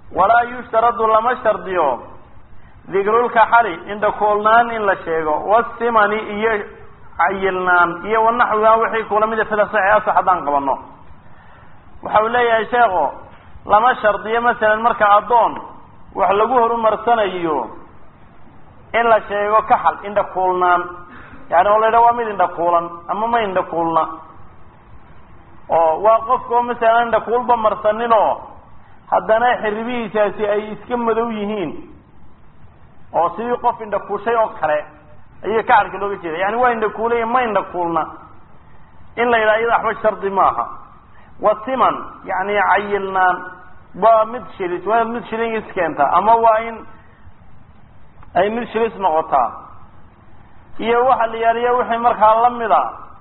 walaa yushtaradu lama shardiyo dikrulkaxali indhakuulnaan in la sheego wasimani iyo cayilnaan iyo wanaxwiha wixii kula mida fida saxiixaasa haddaan qabano waxa uu leeyahay sheekhu lama shardiyo masalan marka addoon wax lagu horumarsanayo in la sheego kaxal indhakuulnaan yani oo la yidhaha waa mid indhakuulan ama ma indhakuulna oo waa qofka oo masalan indhakuulba marsaninoo haddana xiribihiisaasi ay iska madow yihiin oo sidii qof indhakuushay oo kale ayay kaxalka looga jeeda yani waa indhakuulay ma indhakuulna in la yidhaha iyada waxba shardi maaha wasiman yani cayilnaan waa mid shilis waa mid shilin iskeentaa ama waa in ay mid shilis noqotaa iyo waxa la yaaliya wixii markaa lamida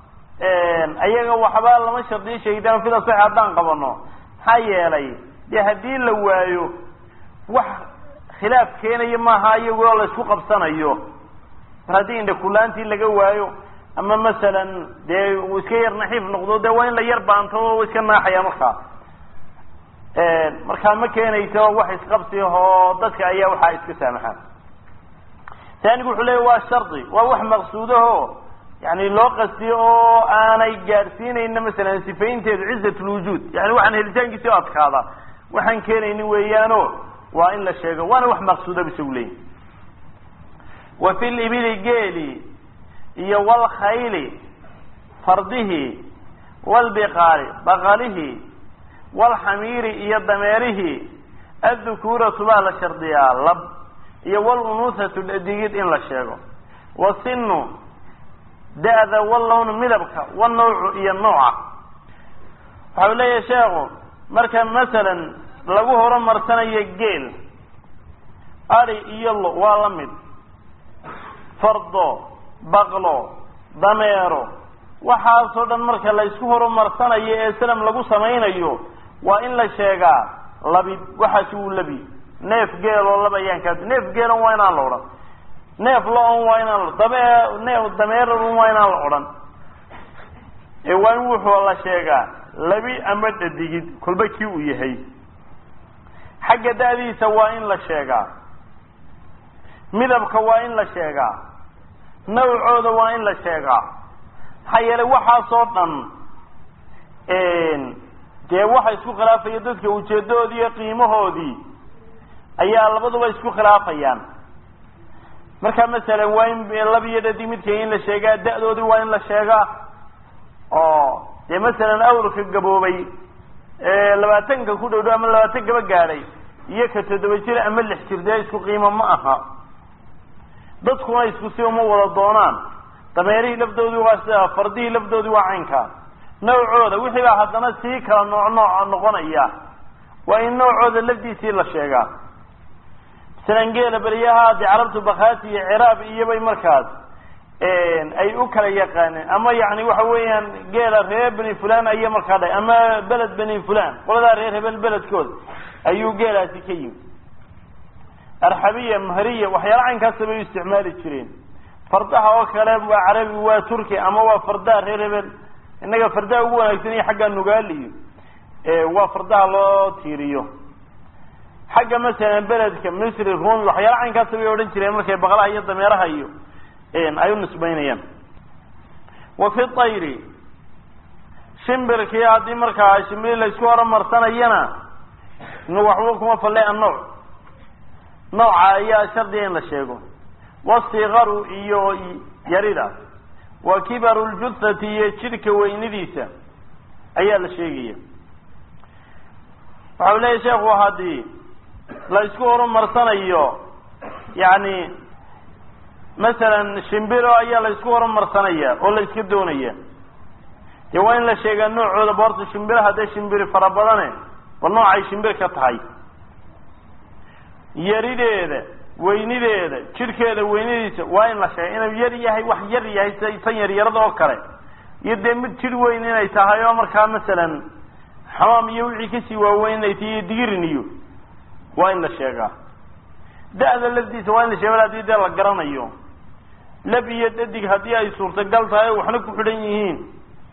ayaga waxba lama shardiyo sheegitaan fida sax haddaan qabano maxaa yeelay dee haddii la waayo wax khilaaf keenaya maaha iyagoo la isku qabsanayo mar haddii indhakulaantii laga waayo ama masalan dee uu iska yar naxiif noqdo de waa in la yar baanto o iska naaxaya markaa markaa ma keenayso wax isqabsi oo dadka ayaa waxaa iska saamaxaan taanigu wuxuu leeya waa shardi waa wax maqsuudaho yani loo qastiyo oo aanay gaadhsiinayna masalan sifaynteedu cizat lwujuud yani waxaan helitaankiisi o adkaada waxaan keenaynin weeyaano waa in la sheego waana wax maqsuuda bisagu leeyahy wa fi libili geeli iyo walkhayli fardihi walbiqaali baqalihi walxamiiri iyo dameerihi addukuuratu baa la shardiyaa lab iyo walunuusatu dhadigid in la sheego wasinu da-da wallownu midabka wanawcu iyo nooca waxa u leeyahay sheekhu marka masalan lagu horumarsanayo geel adi iyo lo waa la mid fardo baqlo dameero waxaasoo dhan marka la isku horumarsanayo ee salam lagu samaynayo waa in la sheegaa labid waxaasi uu labi neef geeloo laba ayaan kaa neef geelon waa inaan la odhan neef lo-on waa inaan la dame neef dameeron waa inaan la odhan ee waa in wuxuu la sheegaa labi ama dhadigid kolba kii uu yahay xagga da-diisa waa in la sheegaa midabka waa in la sheegaa nawcooda waa in la sheegaa maxaa yeelay waxaasoo dhan dee waxa isku khilaafaya dadka ujeedadoodii iyo qiimahoodii ayaa labaduba isku khilaafayaan marka masalan waa in labiyo dhadi midka in la sheegaa da-doodii waa in la sheegaa oo dee masalan awrka gaboobay labaatanka ku dhow dhow ama labaatan gaba gaadhay iyo ka toddoba jir ama lix jir dee isku qiimo ma aha dadkuna isku si uma wada doonaan dameerihii lafdoodii waa sida fardihii lafdoodii waa caynkaa nawcooda wixii baa haddana sii kala nooc nooc noqonaya waa in noocooda lafdiisii la sheegaa masalan geela beriyaha dee carabtu bakhaati iyo ciraab iyobay markaas ay u kala yaqaaneen ama yani waxa weeyaan geela reer beni fulan aya markaa dha ama beled beni fulan qoladaa reer hebel beledkooda ayuu geelaasi ka yimi arxabiya mahriya waxyaala caynkaasa bay u isticmaali jireen fardaha oo kale waa carabi waa turki ama waa fardaha reer hebel innaga fardaha ugu wanaagsan iyo xagga nugaali iyo waa fardaha loo tiiriyo xagga masalan beledka misri rumi waxyaala caynkaasa bay odhan jireen markay baqlaha iyo dameeraha iyo ay u nisbaynayaan wa fi tayri shimbirkii haddii markaa shimbiri laysku horumarsanayana waxba kuma falle annooc nooca ayaa shardiga in la sheego wasikaru iyo yarida wa kibaru ljuthati iyo jidhka weynidiisa ayaa la sheegaya waxau leeyahy sheekhu haddii la isku horumarsanayo yani masalan shimbiro ayaa la isku horumarsanaya oo la iska doonaya dee waa in la sheegaa noocooda boorta shimbiraha dee shimbiri fara badane ba noocay shimbir ka tahay yarideeda weynideeda jidhkeeda weynidiisa waa in la sheega inuu yar yahay wax yar yahay sida tan yaryarada oo kale iyo dee mid jidh weyn inay tahay oo markaa masalan xamaam iyo wixii kasii waaweyn inay tahay iyo digirin iyo waa in la sheegaa da-da lafdiisa waa in la sheega hadii dee la garanayo lab iyo dhadig haddii ay suurtagal tahay o waxna ku xidhan yihiin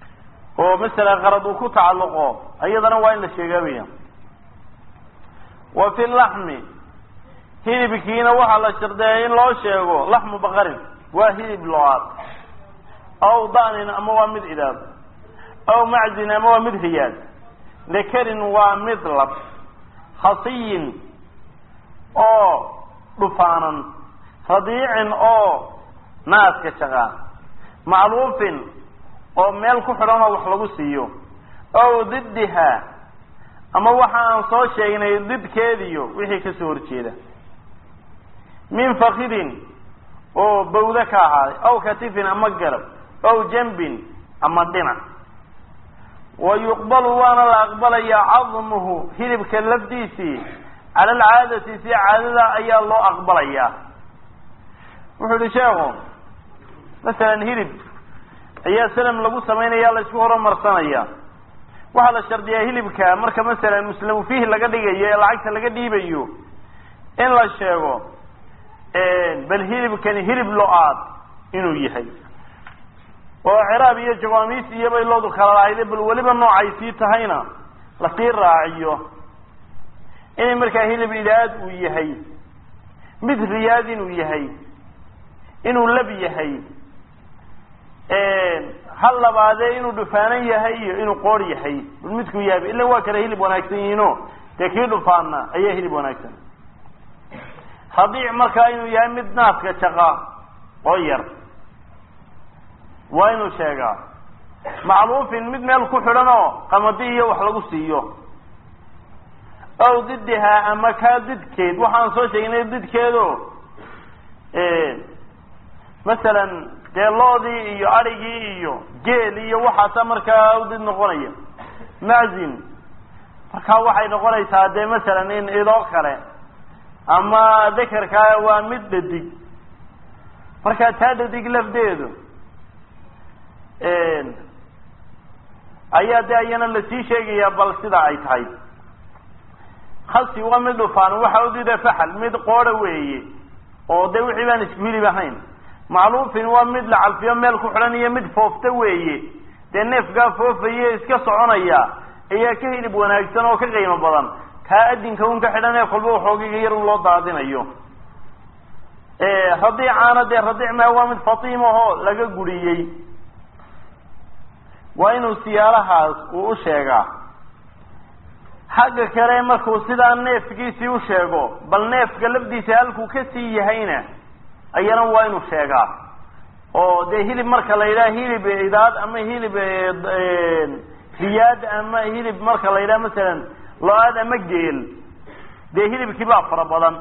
oo masalan qarad uu ku tacalluqo iyadana waa in la sheegaabaya wa fi laxmi hilibkiina waxaa la shardeeyay in loo sheego laxmu baqarin waa hilib lo-aad aw danin ama waa mid idaad aw maczin ama waa mid riyaad dakarin waa mid lab khasiyin oo dhufaanan radiicin oo naaska shaqaa macluufin oo meel ku xidhan oo wax lagu siiyo ow diddiha ama waxa aan soo sheegnay didkeediyo wixii kasoo horjeeda min fakidin oo bawda ka ahaaday aw katifin ama garab aw jambin ama dhinac wa yuqbalu waana la aqbalayaa cadmuhu hilibka lafdiisii cala alcaadati si caadada ayaa loo aqbalayaa wuxuu yihi sheekhu masalan hilib ayaa salam lagu samaynaya la isku horumarsanaya waxaa la shardiyaa hilibka marka masalan muslamu fiihi laga dhigayo ee lacagta laga dhiibayo in la sheego bal hilibkani hilib lo-aad inuu yahay oo ciraab iyo jawaamiis iyo bay loodu kala lahayde bal weliba noocay sii tahayna lasii raaciyo inay markaa hilib idaad uu yahay mid riyaad inuu yahay inuu lab yahay hal labaadee inuu dhufaanan yahay iyo inuu qoor yahay bal midkuu yahay ila waa kala hilib wanaagsan yihiino dee kii dhufaana ayaa hilib wanaagsan radiic markaa inuu yahay mid naaska jaqa oo yar waa inuu sheegaa macluufin mid meel ku xidhan oo qamadi iyo wax lagu siiyo aw didihaa ama kaa didkeed waxaan soo sheegnay didkeedo masalan dee loodii iyo adhigii iyo geel iyo waxaasa markaa udid noqonaya maczin markaa waxay noqonaysaa dee masalan in idoo kale ama dakarkaa waa mid dhadig markaa taa dhadig lafdeedu ayaa de ayana lasii sheegayaa bal sidaa ay tahay khasi waa mid dhufaan waxa udida faxal mid qoora weeye oo de wixii baan isku hilib ahayn macluufin waa mid la calfiyo meel ku xidhan iyo mid foofta weeye dee neefkaa foofaye iska soconaya ayaa ka hilib wanaagsan oo ka qiimo badan kaa adinka un ka xidhan ee kolba waxoogiga yar un loo daadinayo radiicaana dee radiic maa waa mid fatiim ahoo laga guriyey waa inuu siyaalahaas uu u sheegaa xagga kale markuu sidaa neefkiisii u sheego bal neefka lafdiisa halkuu kasii yahayna ayana waa inuu sheegaa oo dee hilib marka la yidhaha hilib idaad ama hilib riyaad ama hilib marka la yidhaha masalan lo-aad ama geel dee hilibkii baa fara badan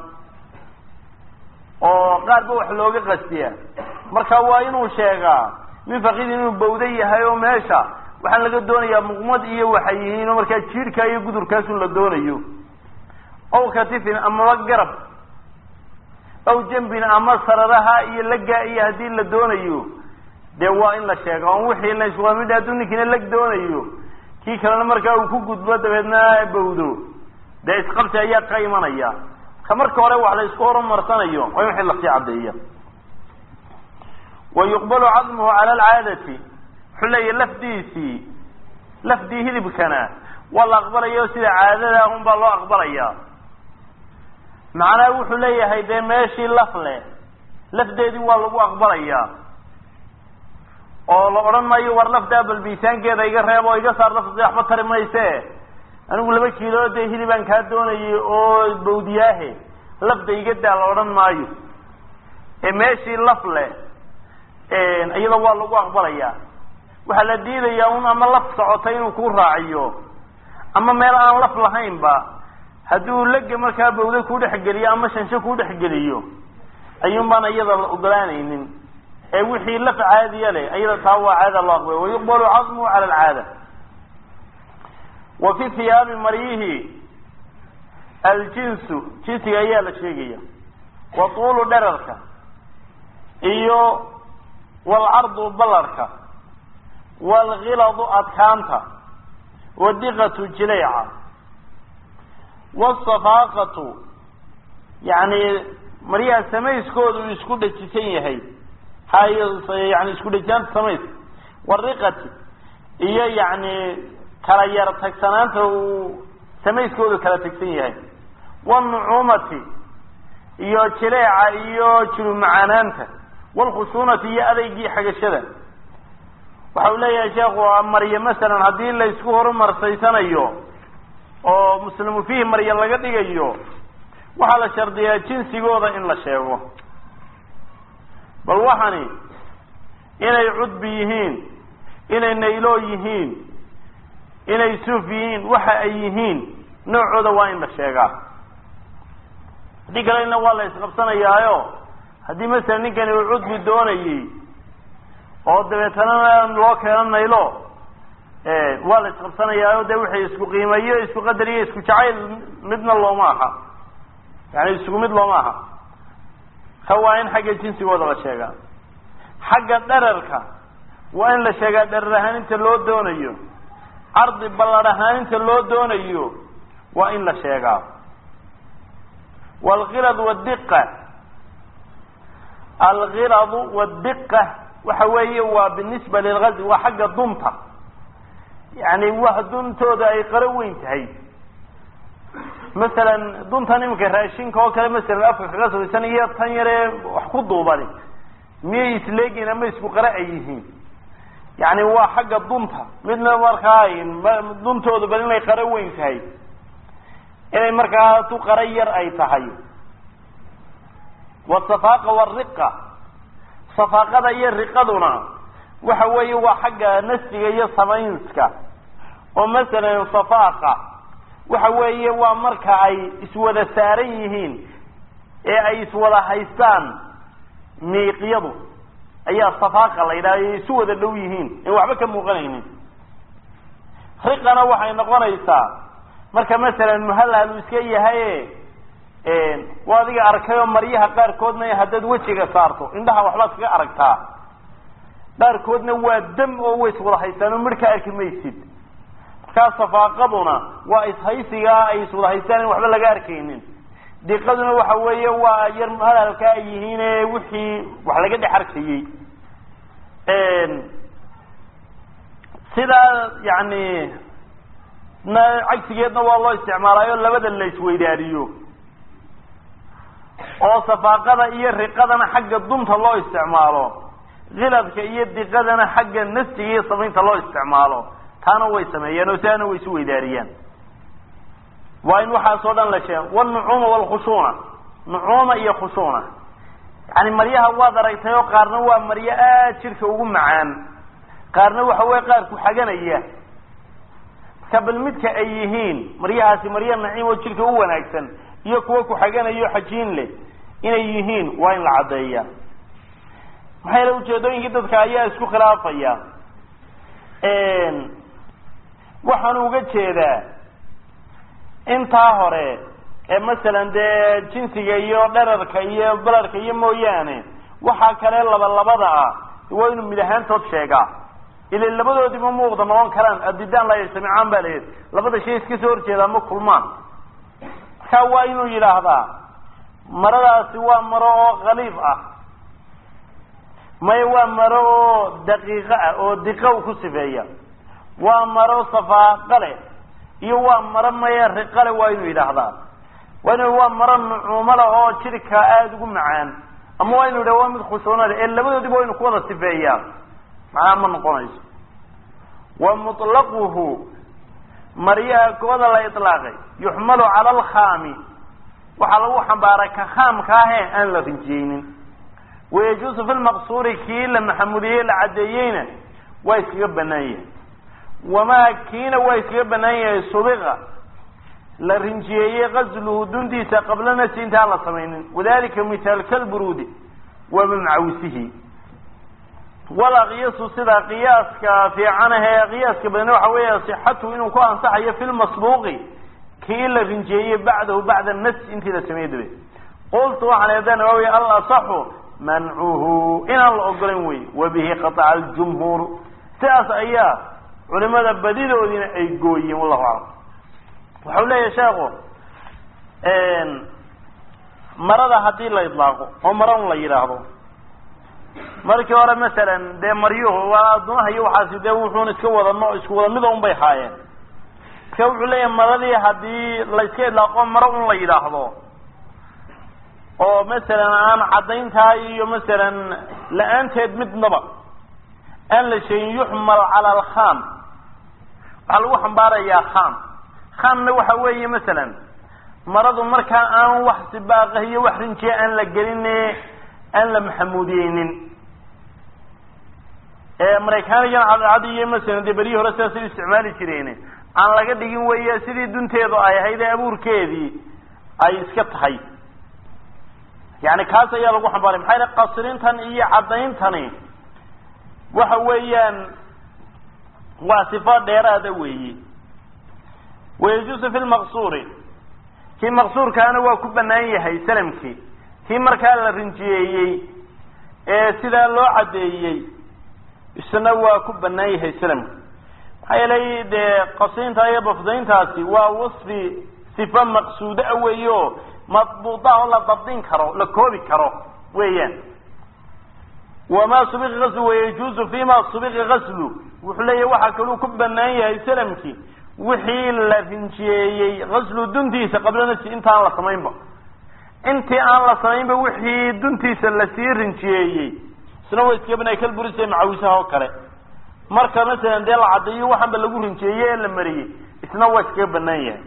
oo qaar ba wax looga qastiya marka waa inuu sheegaa min fakid inuu bawda yahay oo meesha waxaan laga doonayaa muqmad iyo waxay yihiin oo markaa jiirka iyo gudurkaasun la doonayo ow katifin amaba garab aw jambin ama sararaha iyo lagaa iyo haddii la doonayo dee waa in la sheega on wixii la iswaa midha hadduu ninkiina lag doonayo kii kalena markaa uu ku gudbo dabeedna bawdo dee isqabsi ayaa ka imanaya ka marka hore wax la isku horumarsanayo waa in wixii lasii caddeeya wa yuqbalu cadmuhu cala alcaadati wuxuu leeyahy lafdiisii lafdii hilibkana waa la aqbalaya sida caadada un baa loo aqbalaya macnaha wuxuu leeyahay dee meeshii laf leh lafdeedii waa lagu aqbalayaa oo la odhan maayo war lafdaa bal miisaankeeda iga reeb oo iga saar lafdi waxba tari mayse anigu laba kiilo dee hilibaan kaa doonayay oo bawdiyaahe lafda iga daa la odhan maayo ee meeshii laf leh iyada waa lagu aqbalayaa waxaa la diidayaa un ama laf socota inuu ku raaciyo ama meel aan laf lahaynba hadduu lega markaa bawda ku dhexgeliyo ama shansho ku dhexgeliyo ayuun baan iyada la ogolaanaynin ee wixii laf caadiya leh iyada taa waa caada loo aqbay wayuqbalu cadmuhu cala alcaada wa fi hiyaabi maryihi aljinsu jinsiga ayaa la sheegaya wa tuulu dherarka iyo walcardu ballarka waalghiladu adkaanta wadiqatu jilayca wsafaaqatu yani maryaha samayskooda uu isku dhajisan yahay hayo yani isku dhajinaanta samayska wariqati iyo yani kala yar tagsanaanta uu samayskoodu kala tagsan yahay wاlnucuumati iyo jileeca iyo jilumacaanaanta wاlkhusuunati iyo adeygii xagashada waxa uu leeyahay sheekhu marya masalan haddii la isku horumarsaysanayo oo muslimu fiihi marya laga dhigayo waxaa la shardiyaa jinsigooda in la sheego bal waxani inay cudbi yihiin inay nayloo yihiin inay suuf yihiin waxa ay yihiin noocooda waa in la sheegaa haddii kalena waa la isqabsanayaayo haddii masalan ninkani uu cudbi doonayey oo dabeetana loo keeno naylo waa la isqabsanayaayo dee wixii isku qiimeeyo isku qadar iyo isku jacayl midna looma aha yani isku mid looma aha ka waa in xagga jinsigooda la sheegaa xagga dherarka waa in la sheegaa dharar ahaan inta loo doonayo cardi ballar ahaan inta loo doonayo waa in la sheegaa waalkhirad wadiqa alkhiradu wadiqa waxa weeye waa binisba lilgazi waa xagga dunta yani wax duntooda ay qaro weyn tahay masalan duntan iminka raashinka oo kale masalan afka kaga sabaysan iyo tan yaree wax ku duubani miyay isleegiin ama isku qare ay yihiin yani waa xagga dunta midna markaa duntooda bal inay qaro weyn tahay inay markaa tu qaro yar ay tahay wasafaaqa wariqa safaaqada iyo riqaduna waxa weeye waa xagga nasiga iyo samaynska oo masalan safaaqa waxa weeye waa marka ay iswada saaran yihiin ee ay iswada haystaan miiqyadu ayaa safaaqa la yidhaha ay isu wada dhow yihiin in waxba ka muuqanaynin riqana waxay noqonaysaa marka masalan muhallal iska yahaye waa adiga arkayoo maryaha qaarkoodna haddaad wejiga saarto indhaha waxbaad kaga aragtaa qaarkoodna waa dam oo way iswada haystaan oo midh ka arki maysid markaa safaaqaduna waa ishaysigaa ay iswada haystaan in waxba laga arkaynin diqaduna waxa weeye waa yar hadalka ay yihiine wixii wax laga dhex arkayey sidaa yani cagsigeedna waa loo isticmaalaayo labada la isweydaariyo oo safaaqada iyo riqadana xagga dunta loo isticmaalo khiladka iyo diqadana xagga nafsiga iyo samaynta loo isticmaalo taana way sameeyaan oo sidaana way isu weydaariyaan waa in waxaasoo dhan la sheego wnucuuma wlkhushuuna nucuuma iyo khushuuna yani maryaha waad aragtay oo qaarna waa maryo aad jidhka ugu macaan qaarna waxa weye qaar ku xaganaya marka bal midka ay yihiin maryahaasi maryo naciim oo jidhka u wanaagsan iyo kuwa ku xaganayo xajiin leh inay yihiin waa in la caddeeya maxaa yeele ujeedooyinkii dadka ayaa isku khilaafaya waxaan uga jeedaa intaa hore ee masalan dee jinsiga iyo dherarka iyo balarka iyo mooyaane waxaa kale laba labada ah waa inuu mid ahaantood sheegaa ila labadoodiima muuqda noqon karaan adidaan la yajtamicaan baa layihi labada shay iska soo horjeedaa ma kulmaan markaa waa inuu yidhaahdaa maradaasi waa maro oo khaliif ah maya waa maro oo daqiiqo ah oo diqa u ku sifeeya waa maro safaaqa leh iyo waa maro maya riqale waa inuu yidhaahdaa waa inu waa maro nucuumo leh oo jidhka aada ugu macaan ama waa inu yidhah waa mid khushuuna leh ee labadoodiba waa inu ku wada sifeeyaa macnaha ma noqonayso wa mutlaquhu maryaha kooda la ilaaqay yuxmalu cala alkhaami waxaa lagu xambaaray ka khaamka ahe aan la rinjiyeynin wayajuusu fi lmaqsuuri kii la maxamudiyey la caddeeyeyna waa iskaga banaan yahay wamaa kiina waa iskaga banaan yahay subiqa la rinjiyeeyey qasluhu duntiisa qabla nafsi intaan la samaynin wadalika mithaal kalburuudi wa mamcawsihi wala qiyasu sida qiyaaska fiican ahee qiyaaska badan waxa weeya sixatu inuu ku ansaxayo fi lmasbuuqi kii la rinjeeyey bacdahu bacda nas intii la sameeyey dabe qultu waxaan eedan waawey alasaxu mancuhu inaan la ogolayn wey wabihi qataca aljumhuur sidaas ayaa culimada badidoodiina ay gooyeen wallahu aclam waxau leeyahay sheekhu marada haddii la idlaaqo oo maran la yidhaahdo markii hore masalan dee maryuhu waa adduumaha iyo waxaasi dee wuxuuna iska wada no isku wada mida un bay haayeen marka wuxuu leeyahay maradii haddii la iska idlaaqo maro un la yidhaahdo oo masalan aan caddayntaa iyo masalan la-aanteed midnaba aan la sheegin yuxmal cala alkham waxaa lagu xambaarayaa kham khamna waxa weeye masalan maradu markaa aan wax sibaaqah iyo wax rinjiya aan la gelin aan la maxamuudiyeynin maraykaanigan cadcad iyo masalan dee beryihii hore sidaasay isticmaali jireen aan laga dhigin weeye sidii dunteedu ay ahayd ee abuurkeedii ay iska tahay yani kaas ayaa lagu xambaaray maxaa yidhi qasrintan iyo caddayntani waxa weeyaan waa sifo dheeraada weeye wayajuusu fi lmaqsuuri kii maqsuurkaana waa ku banaan yahay salamkii kii markaa la rinjiyeeyey ee sidaa loo caddeeyey isna waa ku banaan yahay salamka maxaa yeelay dee qasiinta iyo bafdayntaasi waa wasfi sifa maqsuuda a weeye oo madbuuda oo la dabdin karo la koobi karo weeyaan wamaa subiqa gaslu wayajuuzu fima subiqa gaslu wuxuu leeyahy waxaa kaluu ku banaan yahay salamkii wixii la rinjiyeeyey gaslu duntiisa qabla nafsi intaan la samaynba intii aan la samaynba wixii duntiisa lasii rinjiyeeyey isna way iska banay kalburisa macawisaha oo kale marka masalan dee la caddeeyo waxaanba lagu rinjiyeeyey ee la mariyey isna waa iskaga banaan yahay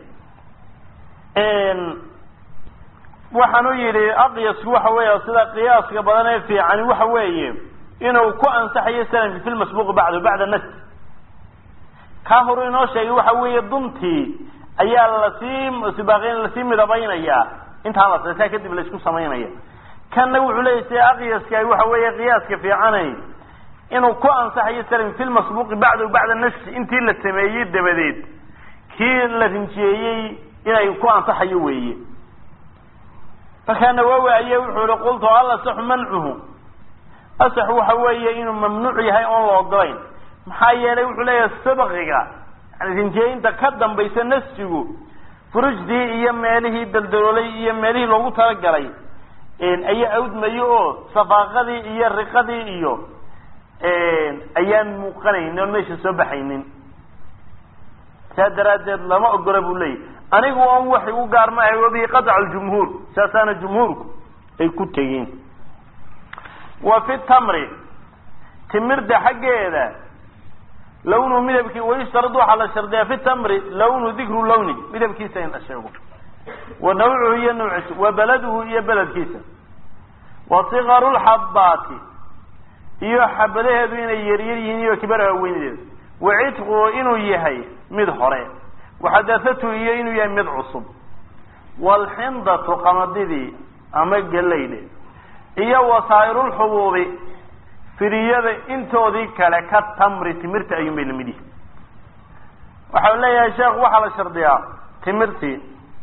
waxaanu yidhi aqyasku waxa weeye sida qiyaaska badan ee fiicani waxa weeye inuu ku ansaxayo salamki fi lmasbuuqi bacdu bacda nas kaa horu inoo sheegay waxa weeye duntii ayaa lasii sibaaqeyn lasii midabaynayaa intaan la saa kadib laysku samaynaya kanna wuxuu leeyahy sida aqyaska waxa weeye qiyaaska fiicanay inuu ku ansaxayo salamki fi lmasbuuqi bacdu bacda nafsi intii la sameeyey dabadeed kii la rinjiyeeyey inay ku ansaxayo weeye markaa nawawi aye wuxuu yihi qultu al asaxu mancuhu asax waxa weeye inuu mamnuuc yahay oon la ogolayn maxaa yeelay wuxuu leeyahay sabqiga yani rinjeeyinta ka dambaysa nafsigu furujdii iyo meelihii daldaloolay iyo meelihii loogu talagalay ayaa awdmayo oo safaaqadii iyo riqadii iyo ayaan muuqanayn oon meesha soo baxaynin saa daraaddeed lama ogola buu leeyahy anigu on waxay u gaar maahay wabihi qadca ljumhuur saasaana jumhuurku ay ku tegeen wa fi tamri timirda xaggeeda lawnu midabkii wayushtarad waxaa la shardiyaa fi tamri lawnu dikru lawni midabkiisa in la sheego wa nawcuhu iyo nawciisa wa beladuhu iyo beledkiisa wa sikaru lxabaati iyo xabadaheedu inay yaryar yihiin iyo kibaraha weynadeeda wa cidquhu inuu yahay mid hore waxadathatu iyo inuu yahay mid cusub waalxindatu qamadidii ama gelaydhe iyo wasaa'irulxubuubi firiyada intoodii kale ka tamri timirta ayuun bay lamid yihin waxau leeyahay sheekhu waxaa la shardiyaa timirtii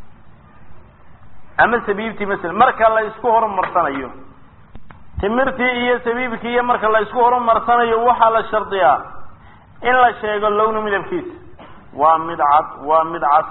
ama sabiibtii masalan marka la isku horumarsanayo timirtii iyo sabiibkii iyo marka la isku horumarsanayo waxaa la shardiyaa in la sheego lownu midabkiisa waa mid cad waa mid cad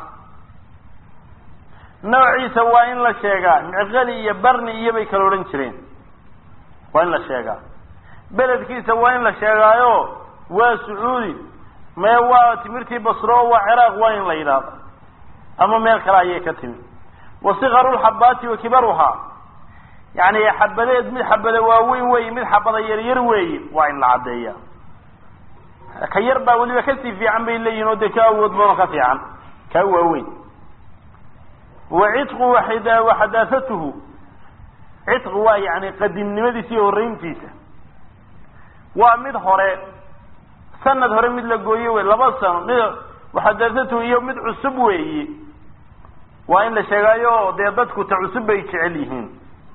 noociisa waa in la sheegaa micqali iyo barni iyo bay kala odhan jireen waa in la sheegaa beledkiisa waa in la sheegaayo waa sacuudi mee waa timirtii basro waa ciraaq waa in la yidhaahdo ama meel kale ayay ka timi wa sikaru lxabaati wa kibaruhaa yani xabadeed mid xabada waaweyn weeye mid xabada yaryar weeye waa in la caddeeya ka yar baa weliba kasii fiican bay leeyihin oo dee ka awood badan ka fiican kaa waaweyn wa cidqu waxadaahatuhu cidqu waa yani qadiimnimadiisa iyo horreyntiisa waa mid hore sanad hore mid la gooye wey laba sano mid waxadaahatuhu iyo mid cusub weeye waa in la sheegaayo dee dadku ta cusub bay jecel yihiin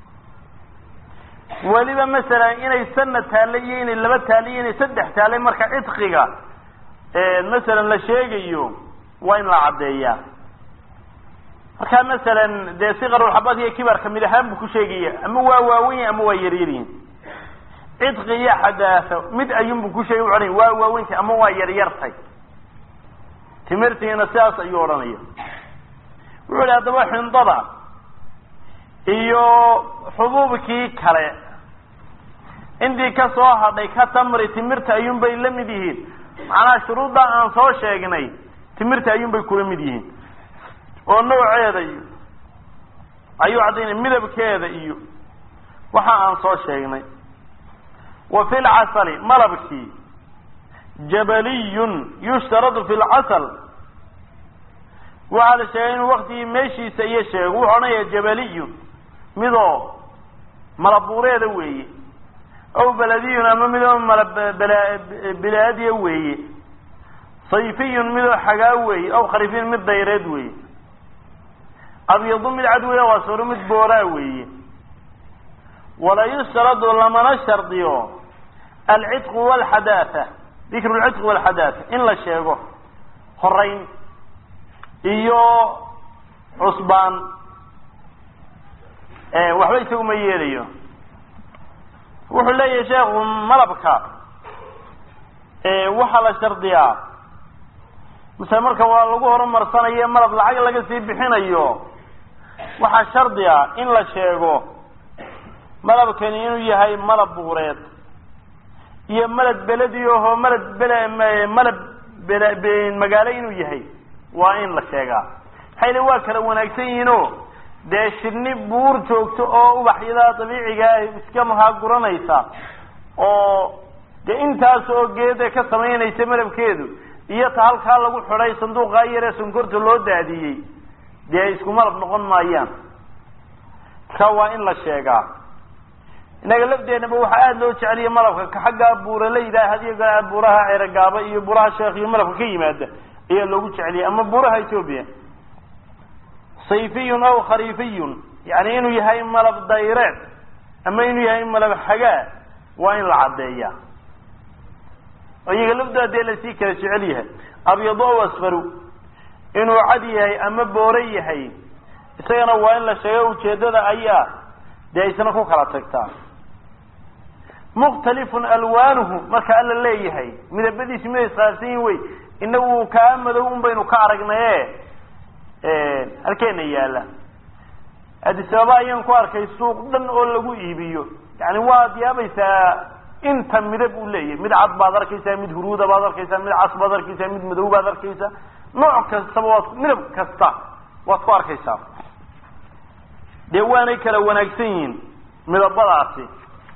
weliba masalan inay sanad taale iyo inay laba taale iyo inay saddex taale marka cidqiga masalan la sheegayo waa in la caddeeyaa marka masalan dee sikarulxabad iyo kibarka mid ahaan buu ku sheegaya ama waa waaweyn ama waa yaryaryihin cidqi iyo xadaafo mid ayuunbu ku sheegay ohanay waa waaweyntay ama waa yaryartay timirtiina sidaas ayuu odhanaya wuxuu ihi haddaba xindada iyo xubuubkii kale intii ka soo hadhay ka tamri timirta ayuun bay la mid yihiin macnaha shuruudda aan soo sheegnay timirta ayuunbay kula mid yihiin oo nooceeda iyo ayuu caddaynaya midabkeeda iyo waxa aan soo sheegnay wa fi lcasali malabkii jabaliyun yushtaradu fi lcasal waxaa la sheegay inuu waktigii meeshiisa iyo sheego wuxuu odhanaya jabaliyun midoo malabuureeda weeye aw beladiyun ama midoo malabilaadiya weeye sayfiyun midoo xagaa weeye aw kharifiyun mid dayreed weeye abyadu mid cad weeye wasuru mid booraa weeye wala yushtaradu lamana shardiyo alcidqu walxadaatha dikru lcidqi walxadaatha in la sheego horeyn iyo cusbaan waxba isagu ma yeelayo wuxuu leeyahay sheekhu malabka waxaa la shardiyaa mase marka waa lagu horumarsanayo malab lacag laga sii bixinayo waxaa shardi a in la sheego malabkani inuu yahay malab buureed iyo malad beledi ahoo malad bel malab bel magaalo inuu yahay waa in la sheegaa maxay le waa kala wanaagsan yihiinoo dee shirni buur joogto oo ubaxyada dabiiciga ah iska mahaaguranaysa oo dee intaas oo geeda ka samaynaysa malabkeedu iyo ta halkaa lagu xidhay sanduuqaa yaree sonkorta loo daadiyey dee isku malab noqon maayaan marka waa in la sheegaa innaga lafdeennaba waxaa aada loo jeceliya malabka ka xaggaa buuralayda hadiyo gaa buuraha ceerogaaba iyo buuraha sheekh iyo malabka ka yimaada ayaa loogu jeceliyay ama buuraha etoobiya sayfiyun aw khariifiyun yani inuu yahay malab dayreed ama inuu yahay malab xagaa waa in la caddeeya iyaga lafdooda dee lasii kala jecel yahay abyado aw asfaru inuu cad yahay ama boore yahay isagana waa in la sheego ujeedada ayaa dee isna ku kala tagtaa mukhtalifun alwaanuhu marka alla leeyahay midabadiisi miday isqaabsan yihin wey inagu kaa madow un baynu ka aragnaye halkeena yaala adisababa ayaan ku arkay suuq dhan oo lagu iibiyo yani waad yaabaysaa inta midab uu leeyahay mid cad baad arkaysaa mid huruuda baad arkaysaa mid cas baad arkaysaa mid madow baad arkaysaa nooc kastaba waad midab kasta waad ku arkaysaa dee waanay kala wanaagsan yihiin midabadaasi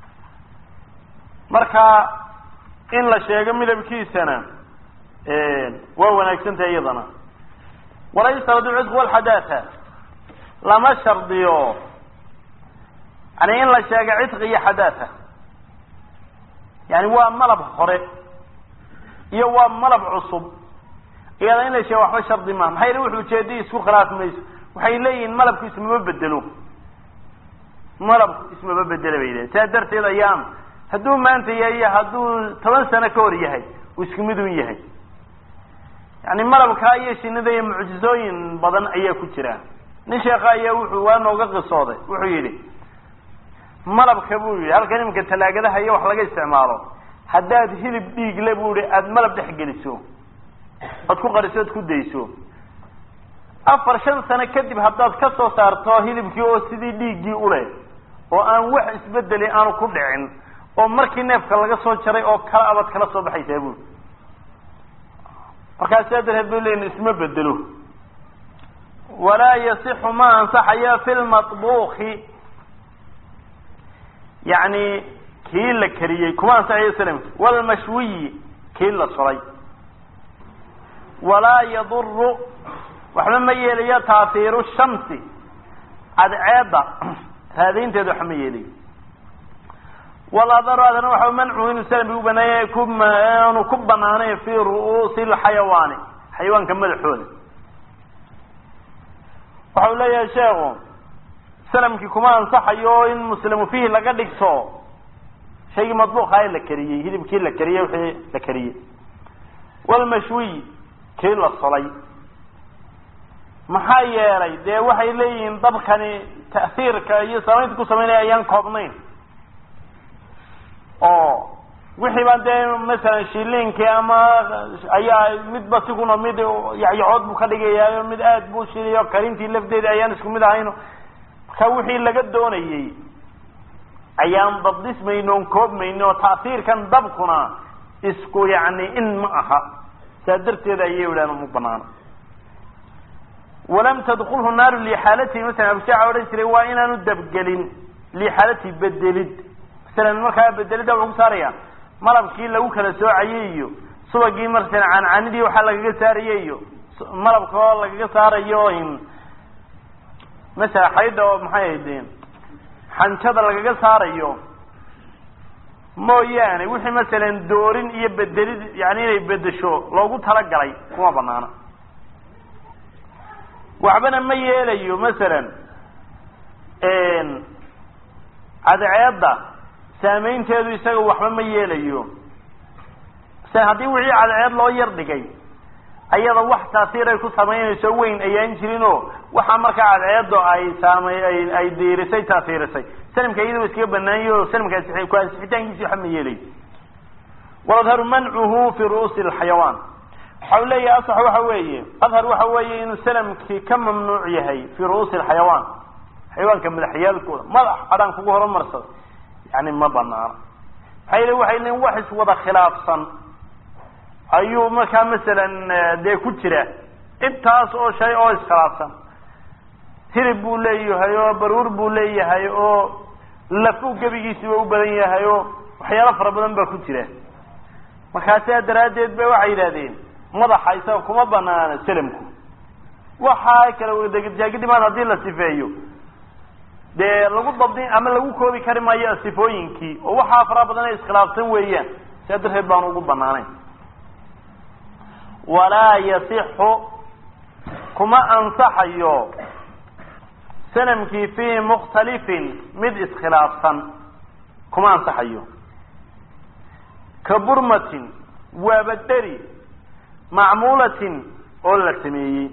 marka in la sheego midabkiisana waa wanaagsan tahay iyadana walaysa ladcudq walxadaatha lama shardiyo yani in la sheego cidqi iyo xadaatha yani waa malab hore iyo waa malab cusub iyada in la sheego waxba shardi maha maxay wuxu ujeedai isku khilaafi mayso waxay leeyihiin malabku ismama bedelo malabku ismama bedelo bay leeyiin saa darteed ayaan hadduu maanta yahay iyo hadduu toban sano ka hor yahay uu isku mid un yahay yani malabkaa iyo shinida iyo mucjizooyin badan ayaa ku jira nin sheekha ayaa wuxuu waa nooga qisooday wuxuu yidhi malabka buu yidhi halkan iminka talaagadaha iyo wax laga isticmaalo haddaad hilib dhiigle buu yihi aada malab dhex geliso oad ku qariso oad ku dayso afar shan sano kadib haddaad ka soo saarto hilibkii oo sidii dhiiggii uleh oo aan wax isbedeli aanu ku dhicin oo markii neefka laga soo jaray oo kala abad kala soo baxaysaa bui markaas saa darteed bay leyiin isma bedelo walaa yasixu ma ansaxaya fi lmaطbuki yani kii la kariyey kuma ansaxayo salamki walmashwiyi kii la suray walaa yaduru waxba ma yeelayo taahiiru shamsi cadceedda raadaynteeda waxba ma yeelayo waladaru adana waxa mancu inuu salami u banaanya aanu ku banaanayn fi ru'uusi lxayawaani xayawaanka madaxooda waxau leeyahay sheekhu salamkii kuma ansaxayo in muslimu fihi laga dhigto shaygii madbuuqaa la kariyey hilibkii la kariyey wixii la kariyey walmashwiy kii la solay maxaa yeelay dee waxay leeyihiin dabkani ta'hiirka iyo samaynta ku samaynaya ayaan koobnayn oo wixii baan dee masalan shiliinkii ama ayaa midba siguna mid yacyacood buu ka dhigayaayo mid aad buu shiliyo karintii lafdeeda ayaan isku mid ahayno marka wixii laga doonayey ayaan dabdismayno on koobmayno ta'hiirkan dabkuna isku yani in ma aha saa darteeda ayay idhahan uma banaano walam tadkulhu naaru liixaalatihi masalan abujaaca odhan jiray waa inaanu dabgelin liixaalatihi bedelid masalan markaa bedelidda wuxuu ku saaraya malabkii lagu kala soocayay iyo subagii masalan cancanidii waxaa lagaga saaraya iyo malabka oo lagaga saarayo masala xaydha oo maxay ahaydeen xanjada lagaga saarayo mooyaane wixii masalan doorin iyo bedelid yani inay bedesho loogu talagalay kuma banaana waxbana ma yeelayo masalan cadceedda saameynteedu isaga waxba ma yeelayo masalan haddii wixii cadceed loo yar dhigay ayada wax taasiir ay ku samaynayso weyn ayaan jirin oo waxaa markaa cadceedo ay saamay ay ay diirisay taasiirisay sanamka iyada wa iskaga banaanyay oo sanamkaasi ku ansixitaankiisi waxba ma yeelayo waladharu mancuhu fi ru'uusi alxayawaan waxa u leeyahay asax waxa weeye adhar waxa weeye inuu sanamkii ka mamnuuc yahay fi ru'uusi alxayawaan xayawaanka madaxyaalkooda madax adhaan kugu horumarsada yani ma banaana maxaa yele waxay leeyiin wax iswada khilaafsan ayuu markaa masalan dee ku jira intaas oo shay oo iskhilaafsan hirib buu leeyahay oo baruur buu leeyahay oo lafu gebigiisiba u badan yahay oo waxyaalo fara badan baa ku jira markaa sidaa daraaddeed ba waxay yidhahdeen madaxa isaga kuma banaana salamku waxaa kala wadajaagadimaan haddii la sifeeyo dee lagu dabdin ama lagu koobi kari maayo sifooyinkii oo waxaa fara badan ay iskhilaafsan weeyaan sidaa darteed baanu ugu banaanayn walaa yasixu kuma ansaxayo sanamkii fii mukhtalifin mid iskhilaafsan kuma ansaxayo ka burmatin waabaderi macmuulatin oo la sameeyey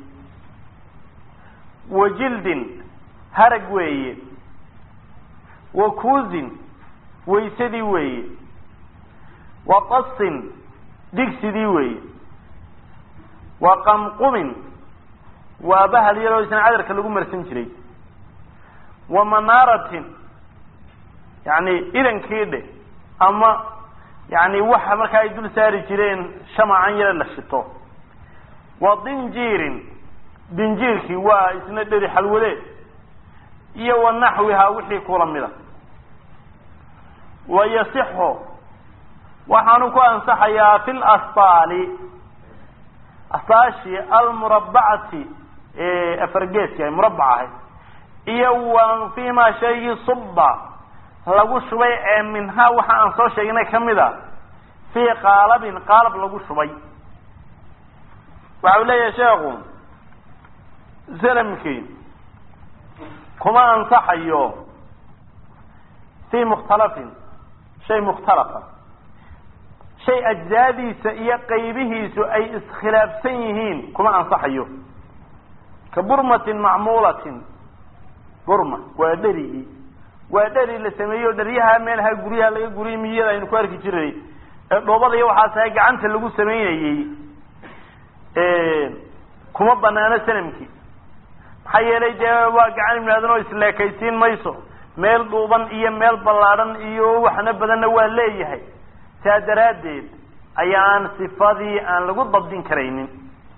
wa jildin harag weeye wa kuusin waysadii weeye wa qasin digsidii weeye wa qamqumin waa bahal yaroo isna cadarka lagu marsan jiray wa manaaratin yani idankii dhe ama yani waxa markaa ay dul saari jireen shamacan yare la shito wa dinjiirin dinjiirkii waa isna dheri xalwadeed iyo wa naxwihaa wixii kula mida wa yasixu waxaanu ku ansaxayaa fi lasbaali asaashii almurabacati ee afargeeska ay murabac ahayd iyo wa fiimaa shaygii subba lagu shubay ee minhaa waxa aan soo sheegnay kamid a fii qaalabin qaalab lagu shubay waxa u leeyahay sheekhu salamkii kuma ansaxayo fii mukhtalafin shay mukhtalafa shay ajzaadiisa iyo qaybihiisu ay iskhilaafsan yihiin kuma ansaxayo ka burmatin macmuulatin burma waa dherigii waa dheri la sameeyo dheryaha meelaha guryaha laga guriyay miyada aynu ku arki jiray ee dhoobada iyo waxaas ahay gacanta lagu samaynayey kuma banaano sanamkii maxaa yeelay dee waa gacan imaadan oo isleekaysiin mayso meel dhuuban iyo meel ballaadhan iyo waxna badanna waa leeyahay saa daraaddeed ayaan sifadii aan lagu dabdin karaynin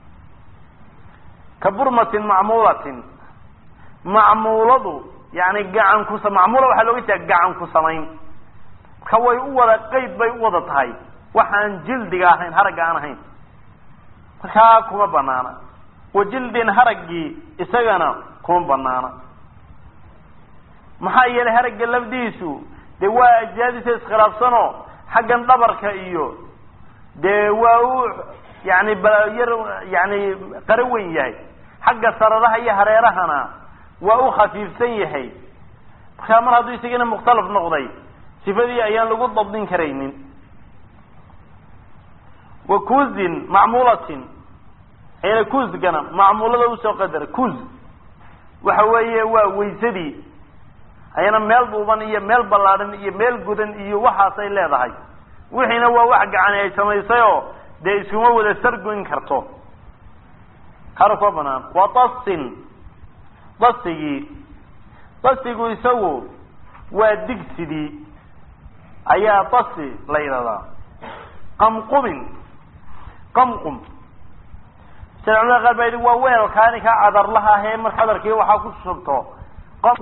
ka burmatin macmuulatin macmuuladu yani gacan ku macmuula waxaa looga jeeda gacan ku samayn marka way u wada qeyb bay u wada tahay waxaan jildiga ahayn haragga aan ahayn markaa kuma banaana wa jildin haraggii isagana kuma banaana maxaa yeelay haragga lafdiisu dee waa ajyaadiisa iskhilaafsanoo xaggan dhabarka iyo dee waa u yani yar yani qaro weyn yahay xagga sararaha iyo hareerahana waa u khafiifsan yahay markaa mar hadduu isagana mukhtalaf noqday sifadii ayaan lagu dabdin karaynin wa kuuzin macmuulatin ayna kuuzgana macmuulada usoo qadara kuuz waxa weeye waa waysadii ayana meel dhuuban iyo meel ballaadhan iyo meel gudan iyo waxaasay leedahay wixiina waa wax gacani ay samaysay oo dee iskuma wada sargoyn karto kana kuma banaan wa dasin dasigii dasigu isagu waa digsidii ayaa dasi la yidhahdaa qamqumin qamqum sida culamada qaar baa yidhi waa weelkaani ka cadarlaha ahee mar cadarkii waxaa ku shubto qof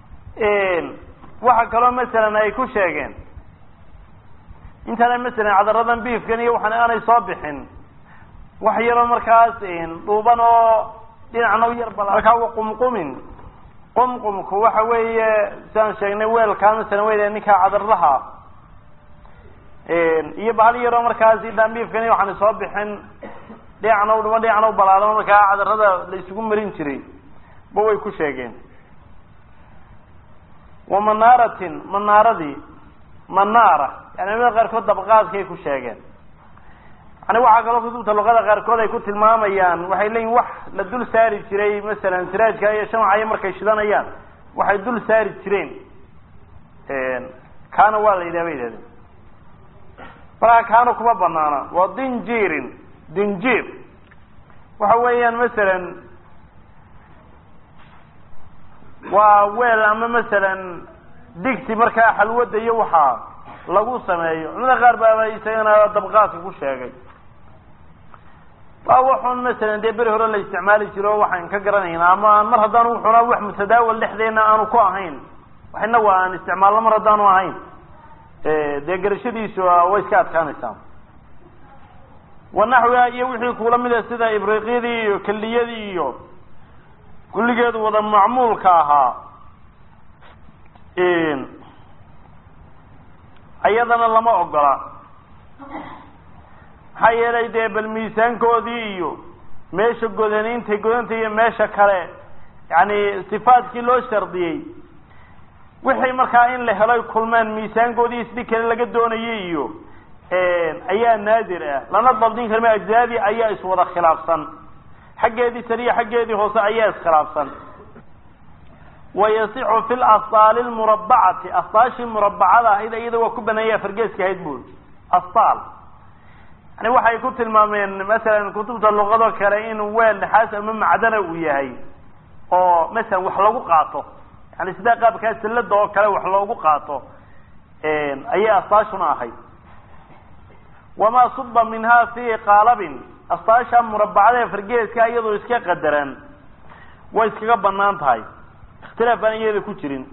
waxa kaloo masalan ay ku sheegeen intaana masalan cadaradan biifkan iyo waxaan aanay soo bixin wax yaroo markaas dhuuban oo dhinacna u yar bala markaa wa qumqumin qumqumku waxa weeye sidaan sheegnay weelkaa masalan wey ninka cadarlaha iyo bahal yaroo markaas intaan biifkan iyo waxaan soo bixin dhinacna u dhuban dhinacna u balaadamo markaa cadarada la isugu marin jiray ba way ku sheegeen wa manaaratin manaaradii manaara yani culamada qaarkood dabqaadkay ku sheegeen yani waxaa kaloo kutubta luqada qaarkood ay ku tilmaamayaan waxay leeyihin wax la dul saari jiray masalan siraajka iyo shamcayo markay shidanayaan waxay dul saari jireen kaana waa la yidhaha bay yidhahdeen markaa kaana kuma banaana waa dinjiirin dinjiir waxa weeyaan masalan waa weel ama masalan digsi markaa xalwada iyo waxaa lagu sameeyo culamada qaar baaba isagana dabqaadka ku sheegay waa waxun masalan dee beri hore la isticmaali jiro waxaan ka garanayna ama mar haddaanu wuxuna wax mutadaawal dhexdeena aanu ku ahayn wax inagu aan isticmaalno mar haddaanu ahayn dee garashadiisu way iska adkaanaysaa wanaxwiha iyo wixii kuula mida sida ibriqyadii iyo keliyadii iyo kulligeedu wada macmuulka ahaa ayadana lama ogola maxaa yeelay dee bal miisaankoodii iyo meesha godaniinta godanta iyo meesha kale yani sifaadkii loo shardiyey wixii markaa in la heloy kulmeen miisaankoodii isdhi kale laga doonayay iyo ayaa naadir ah lana dabdin karma ajzaadii ayaa iswada khilaafsan xaggeedii sariya xaggeedii hoose ayaa iskhilaafsan wayasixu fi lasaali lmurabacati asaashii murabacada ahayd iyada waa ku baneeya fargeeska ahayd bui asaal yani waxay ku tilmaameen masalan kutubta luqado kale inuu weel naxaas ama macdana uu yahay oo masalan wax lagu qaato yani sidaa qaabkaa sillada oo kale wax loogu qaato ayay asaashuna ahayd wamaa suba minha fi qaalabin asaasha murabacada fargeeska iyadoo iska qadaran way iskaga banaan tahay ikhtilaaf aan iyada ku jirin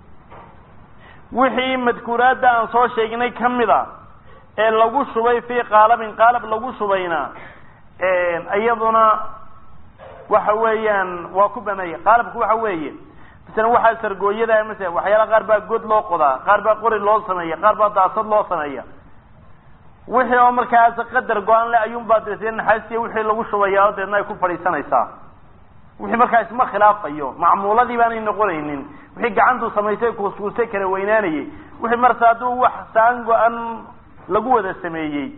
wixii madkuuraadda aan soo sheegnay kamid a ee lagu shubay fi qaalabin qaalab lagu shubayna iyaduna waxa weeyaan waa ku baneeya qaalabku waxa weeye masalan waxaa sargooyada masala waxyaala qaar baa god loo qodaa qaar baa qori loo sameeya qaar baa daasad loo sameeya wixii oo markaas qadar go-aan le ayuunbaa dee naxaasiya wixii lagu shubaya o deedna ay ku fadhiisanaysaa wixii markaa isma khilaafayo macmuuladii baanay noqonaynin wixii gacantu samaysay kuuskuusay kala weynaanayay wixii marse hadduu wax saan go-an lagu wada sameeyey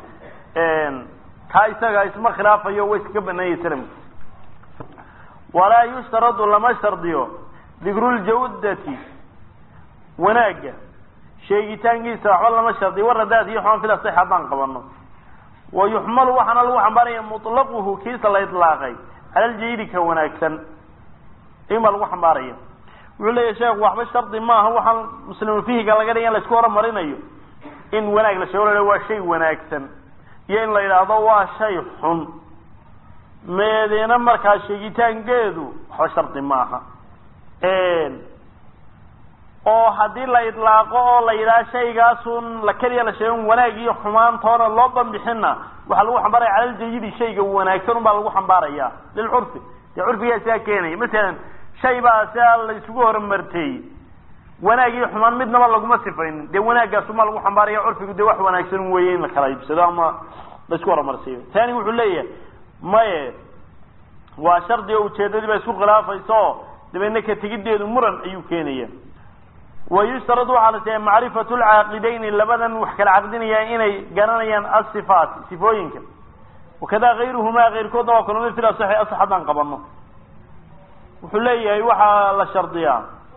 kaa isaga isma khilaafayo way iskaga banaanyay salamka walaa yushtaradu lama shardiyo dikruljawdati wanaagga sheegitaankiisa waxba lama shardiyo waradaad iyo xumaan fil asix haddaan qabano wa yuxmalu waxaana lagu xambaaraya mutlaquhu kiisa la idlaaqay cala aljayidi ka wanaagsan in baa lagu xambaaraya wuxuu leeyahy sheekhu waxba shardi maaha waxaan muslimu fihiga laga dhiga in laisku horumarinayo in wanaag la sheego la waa shay wanaagsan iyo in la yidhaahdo waa shay xun meedeena markaa sheegitaankeedu waxba shardi maaha oo haddii la idlaaqo oo la yidhaha shaygaasun la keliya la sheegan wanaag iyo xumaantoona loo banbixinna waxaa lagu xambaaraya cala aljayidi shayga wanaagsan un baa lagu xambaaraya lilcurfi dee curfigaa sidaa keenaya masalan shay baa sidaa la isugu horumartay wanaag iyo xumaan midnaba laguma sifaynin dee wanaaggaasumaa lagu xambaaraya curfigu dee wax wanaagsan weeye in la kala iibsado ama la isku horumarsiiyo taani wuxuu leeyahay maye waa shardi oo ujeedadii baa isku khilaafaysa oo dabeedna ka tegideedu muran ayuu keenaya wayushtarad waxaa la sheegay macrifatu lcaaqidayni labadan wax kala caqdinaya inay garanayaan asifaat sifooyinka wakada kayruhumaa kayrkoodna waa kulmay fil asaxi asax haddaan qabano wuxuu leeyahay waxaa la shardiyaa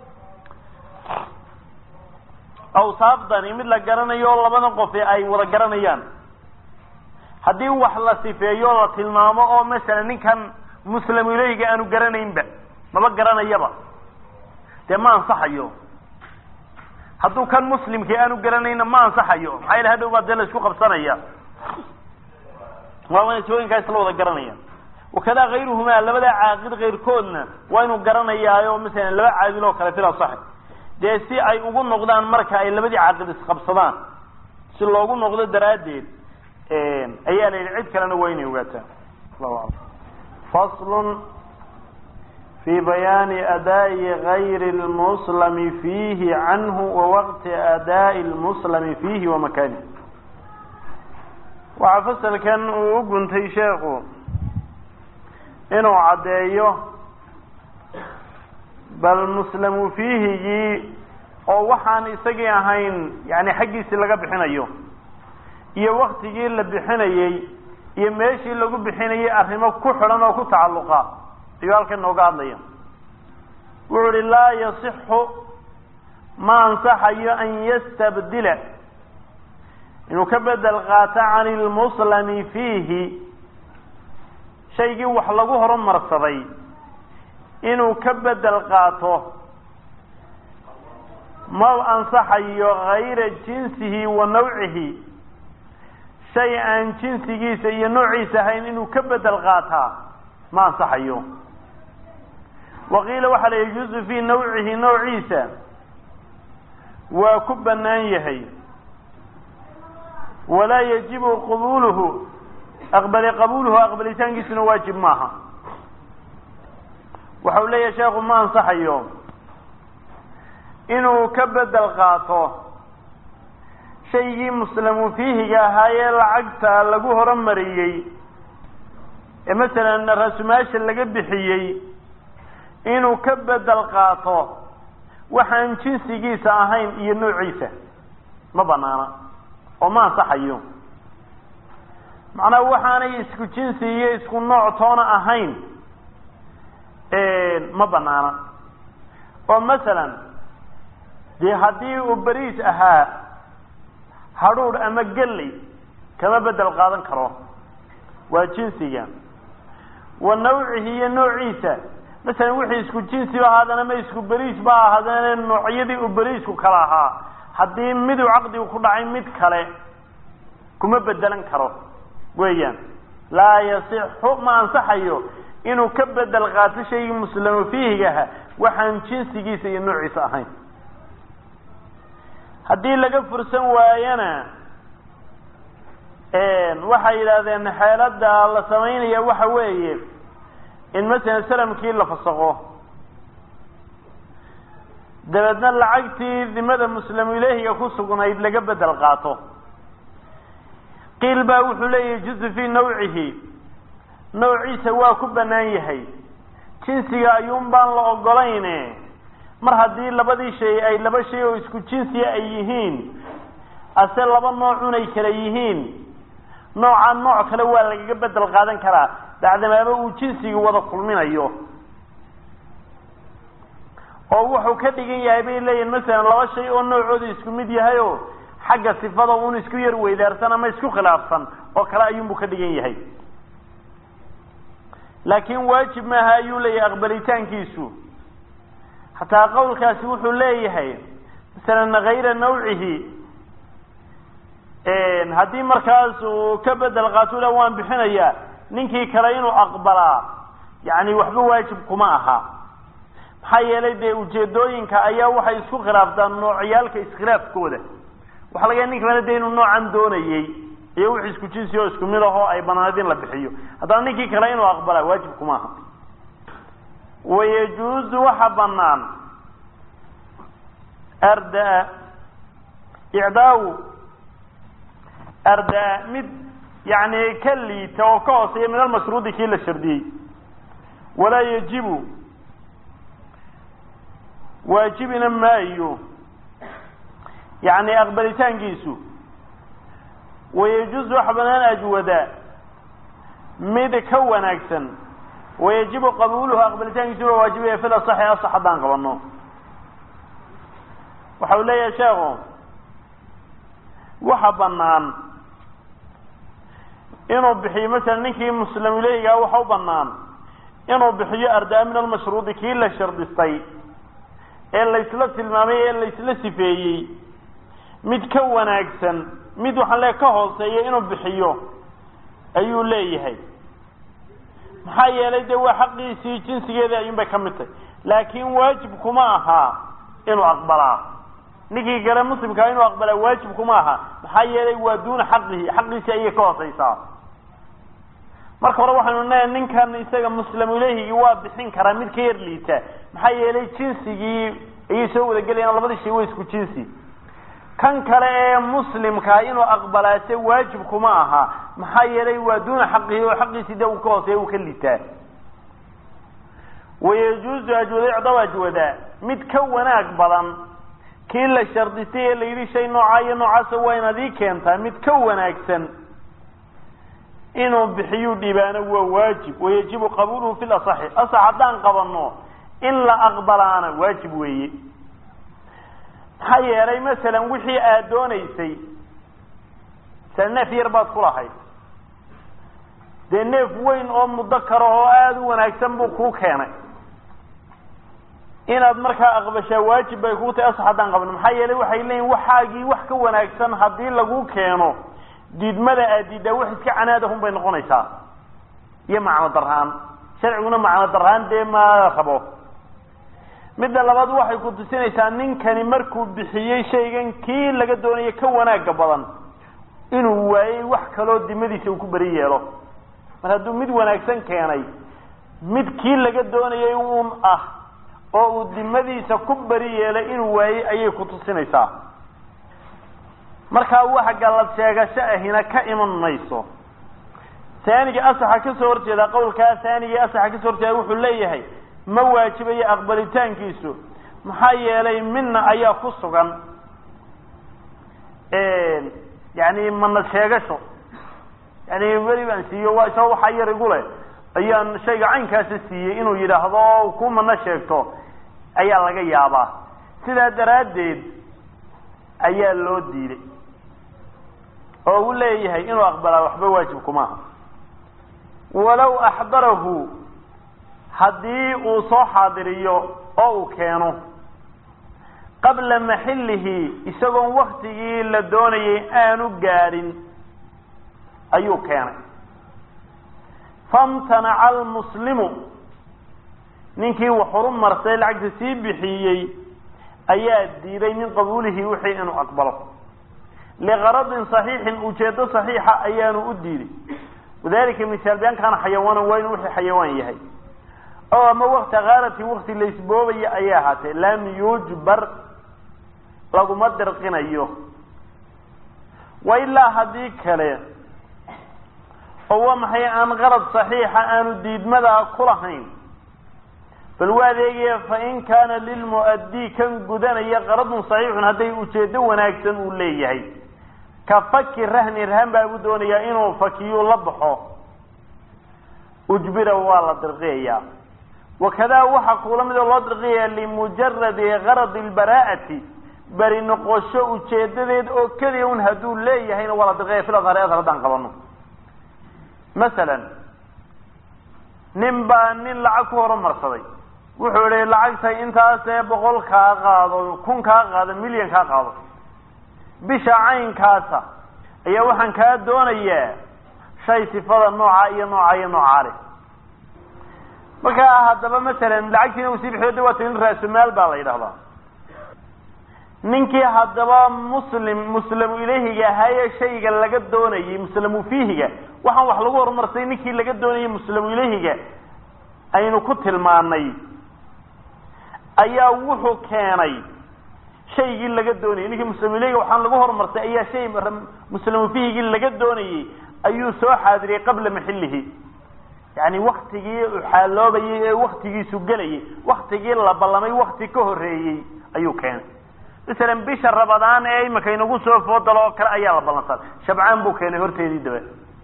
awsaafdani mid la garanayo oo labadan qof ay wada garanayaan haddii wax la sifeeyo la tilmaamo oo masalan ninkan muslim ileyga aanu garanaynba maba garanayaba dee ma ansaxayo hadduu kan muslimkii aanu garanayna ma ansaxayo maxaa yele hadhow baa dee la isku qabsanaya waa wana sifooyinkaa isla wada garanaya wakadaa kayruhumaa labada caaqid kayrkoodna waa inuu garanayaayo masalan laba caadil oo kale fila saxi dee si ay ugu noqdaan marka ay labadii caaqid isqabsadaan si loogu noqdo daraaddeed ayaa la yidhi cid kalena waa inay ogaataan allahu aclam faslun fi bayaani adaa'i gayri lmuslami fiihi canhu wa waqti adaa'i lmuslami fiihi wa makanih waxaa fasalkan uu u guntay sheekhu inuu caddeeyo bal muslamu fiihigii oo waxaan isagii ahayn yani xaggiisii laga bixinayo iyo waktigii la bixinayey iyo meeshii lagu bixinayay arrimo ku xidhan oo ku tacalluqa ayuu halkan nooga hadlaya wuxuu uhi laa yasixu ma ansaxayo an yastabdila inuu ka bedel qaato can ilmuslami fiihi shaygii wax lagu horumarsaday inuu ka bedel qaato ma ansaxayo gayra jinsihi wa nawcihi shay aan jinsigiisa iyo noociisa ahayn inuu ka bedel qaataa ma ansaxayo waqiila waxaa la yajuuzu fii nawcihi nawciisa waa ku bannaan yahay walaa yajibu qabuuluhu aqbali qabuuluhu aqbalitaankiisuna waajib maaha waxau leeyahay sheekhu ma ansaxayo inuu ka bedel qaato shaygii muslamu fiihiga ahaayee lacagta lagu horumariyey ee masalan rasumaasha laga bixiyey inuu ka bedel qaato waxaan jinsigiisa ahayn iyo noociisa ma banaana oo ma ansaxayo macnaha waxaanay isku jinsi iyo isku nooc toona ahayn ma banaana oo masalan dee haddii uu beriis ahaa hadhuudh ama gelley kama bedel qaadan karo waa jinsiga wa nawcihi iyo noociisa masalan wixii isku jinsiba ahaadana ma isku beriis ba ahaadana noocyadii uu beriisku kala ahaa haddii miduu caqdigu ku dhacay mid kale kuma bedelan karo weeyaan laa yasixu ma ansaxayo inuu ka bedel qaato shaygii muslamu fiihigaha waxaan jinsigiisa iyo noociisa ahayn haddii laga fursan waayana waxay yidhaahdeen xeelada la samaynaya waxa weeye in masalan salamkii la fasaqo dabeedna lacagtii dimada muslamu ilahiga ku sugnayd laga bedel qaato qiil baa wuxuu leeyahay juzu fii nawcihi nawciisa waa ku bannaan yahay jinsiga ayuun baan la ogolayne mar haddii labadii shay ay laba shay oo isku jinsiya ay yihiin ase laba noocunay kala yihiin noocaa nooc kale waa lagaga bedel qaadan karaa bacdamaaba uu jinsiga wada kulminayo oo wuxuu ka dhigan yahay bay leeyihin masalan laba shay oo noocooda isku mid yahay oo xagga sifada un isku yar weydaarsan ama isku khilaafsan oo kale ayuunbuu ka dhigan yahay laakiin waajib maaha ayuu leeyahay aqbalitaankiisu hataa qawlkaasi wuxuu leeyahay masalan hayra nawcihi haddii markaas uu ka bedel qaato la waan bixinayaa ninkii kale inuu aqbalaa yani waxba waajib kuma aha maxaa yeelay dee ujeedooyinka ayaa waxay isku khilaaftaan noocyaalka iskhilaafkooda waxa laga nin kalena de inuu noocan doonayey iyo wix isku jinsi oo isku mid ahoo ay banaanad in la bixiyo haddana ninkii kale inuu aqbalaa waajib kuma aha wayajuuzu waxa banaan ardaa icdaawu ardaa mid yani ka liita oo ka hooseeya min almashruudi kii la shardiyey walaa yajibu waajibina maayo yani aqbalitaankiisu wayajuuzu waxa banaan ajwada mid ka wanaagsan wayajibu qabuuluhu aqbalitaankiisu waa waajibaya fil asaxi asax haddaan qabano waxa uu leeyahay sheekhu waxa banaan inuu bixiyo masalan ninkii muslim ileyhigaa waxa u banaan inuu bixiyo ardaa min almashruudi kii la shardistay ee laysla tilmaamay ee laysla sifeeyey mid ka wanaagsan mid waxaan leeya ka hooseeya inuu bixiyo ayuu leeyahay maxaa yeelay dee waa xaqiisii jinsigeedii ayuunbay ka mid tahay laakiin waajib kuma aha inuu aqbalaa ninkii kale muslimkaa inuu aqbalaa waajib kuma aha maxaa yeelay waa duuna xaqihi xaqiisii ayay ka hooseysaa marka hore waxaynu leeyahay ninkan isaga muslimu ilehigii waa bixin karaa mid ka yar liita maxaa yeelay jinsigii ayay soo wadagelayaan labadii shay waa isku jinsi kan kale ee muslimkaa inuu aqbalaase waajib kuma aha maxaa yeelay waa duuna xaqihi oo xaqiisii de uu ka hooseeya uu ka liitaa wayajuuzu ajwada icdaw ajwada mid ka wanaag badan kii la shardisay ee la yidhi shay noocaa iyo noocaasa waa inaad ii keentaa mid ka wanaagsan inuu bixiyuu dhibaano waa waajib wayajibu qabuuluhu fi lasaxi asax haddaan qabanno in la aqbalaana waajib weeye maxaa yeelay masalan wixii aad doonaysay sal neef yar baad ku lahayd dee neef weyn oo muddo karo oo aada u wanaagsan buu kuu keenay inaad markaa aqbashaa waajib bay kuu tahay asax haddaan qabno maxaa yeelay waxay leeyihin waxaagii wax ka wanaagsan haddii lagu keeno diidmada aad diiddaa wax iska canaadahun bay noqonaysaa iyo macno daraan sharciguna macno daraan dee ma rabo midda labaad waxay ku tusinaysaa ninkani markuu bixiyey shaygan kii laga doonayo ka wanaaga badan inuu waayey wax kaloo dimadiisa uu ku beri yeelo mar hadduu mid wanaagsan keenay mid kii laga doonayay uun ah oo uu dimadiisa ku beri yeelay inuu waayey ayay ku tusinaysaa markaa waxa gallad sheegasho ahina ka iman mayso taaniga asaxa kasoo horjeeda qawlkaa taaniga asaxa kasoo horjeeda wuxuu leeyahay ma waajibayo aqbalitaankiisu maxaa yeelay midna ayaa ku sugan yani mana sheegasho yani weli baan siiyo waa isagoo waxaa yar igu leh ayaan shayga caynkaasa siiyey inuu yidhaahdo ku mana sheegto ayaa laga yaabaa sidaa daraaddeed ayaa loo diiday oo uu leeyahay inuu aqbalaa waxba waajib kumaaha walow axdarahu haddii uu soo xaadiriyo oo uu keeno qabla maxillihi isagoon waktigii la doonayay aanu gaadhin ayuu keenay famtanaca almuslimu ninkii waxuru marsay lacagta sii bixiyey ayaa diiday min qabuulihi wixii inuu aqbalo liqaradin saxiixin ujeedo saxiixa ayaanu u diiday wadalika misaal bian kaana xayawaanan waa inuu wixii xayawaan yahay oo ama wakti kaarati wakti laysboobaya ayay ahaatee lam yujbar laguma dirqinayo wa ilaa haddii kale oo waa maxay aan qarad saxiixa aanu diidmadaa ku lahayn bal waa adeegaya fain kaana lilmu'addii kan gudanaya qaradun saxiixun hadday ujeedo wanaagsan uu leeyahay ka faki rahni rahan baa u doonayaa inuu fakiyu la baxo ujbira waa la dirqiyayaa wakadaa waxaa kuula mid oo loo dirqiyayaa limujaradi garadi lbaraa'ati beri noqosho ujeedadeed oo keliya un hadduu leeyahayna waa la dirqiyaya fil adhari adhar haddaan qabano masalan nin baa nin lacag ku horumarsaday wuxuu yihi lacagtay intaasee boqol kaa qaado kun kaa qaado milyan kaa qaado bisha caynkaasa ayaa waxaan kaa doonayaa shay sifada nooca iyo nooca iyo noocaa leh markaa haddaba masalan lacagtiina uu sii bixiyo de waa tin raasumaal baa la yidhahdaa ninkii haddaba muslim muslamu ilayhiga ahaaye shayga laga doonayay muslamu fiihiga waxaan wax lagu horumarsay ninkii laga doonayay muslamu ilayhiga aynu ku tilmaanay ayaa wuxuu keenay shaygii laga doonayay ninkii muslamu ilayhiga waxaan lagu horumarsay ayaa shay muslamu fiihigii laga doonayay ayuu soo xaadiriyey qabla maxillihi yani waktigii uu xaaloobayay ee waktigiisu gelayay waktigii la ballamay wakti ka horeeyey ayuu keenay masalan bisha rabadaan ee imika inagu soo foodalo oo kale ayaa la ballansan shabcaan buu keenay horteedii daba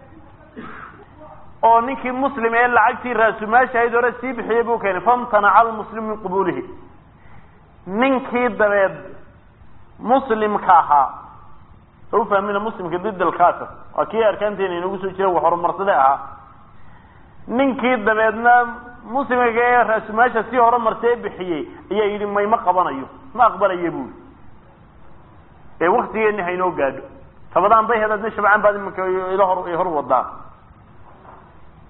oo ninkii muslim ee lacagtii raasumaasha ahayd hore sii bixiyey buu keenay famtanaca almuslim min qabuulihi ninkii dabeed muslimka ahaa u fahmina muslimka did alkafir waa kii arkaanteena inagu soo jira wax horumarsade ahaa ninkii dabeedna muslimka ee raasumaasha sii horumarsee bixiyey ayaa yidhi mayma qabanayo ma aqbalaya buuli ee waktigeeni haynoo gaadho rabadaan bay hedaadna shabcaan baad iminka ila hor hor wadaa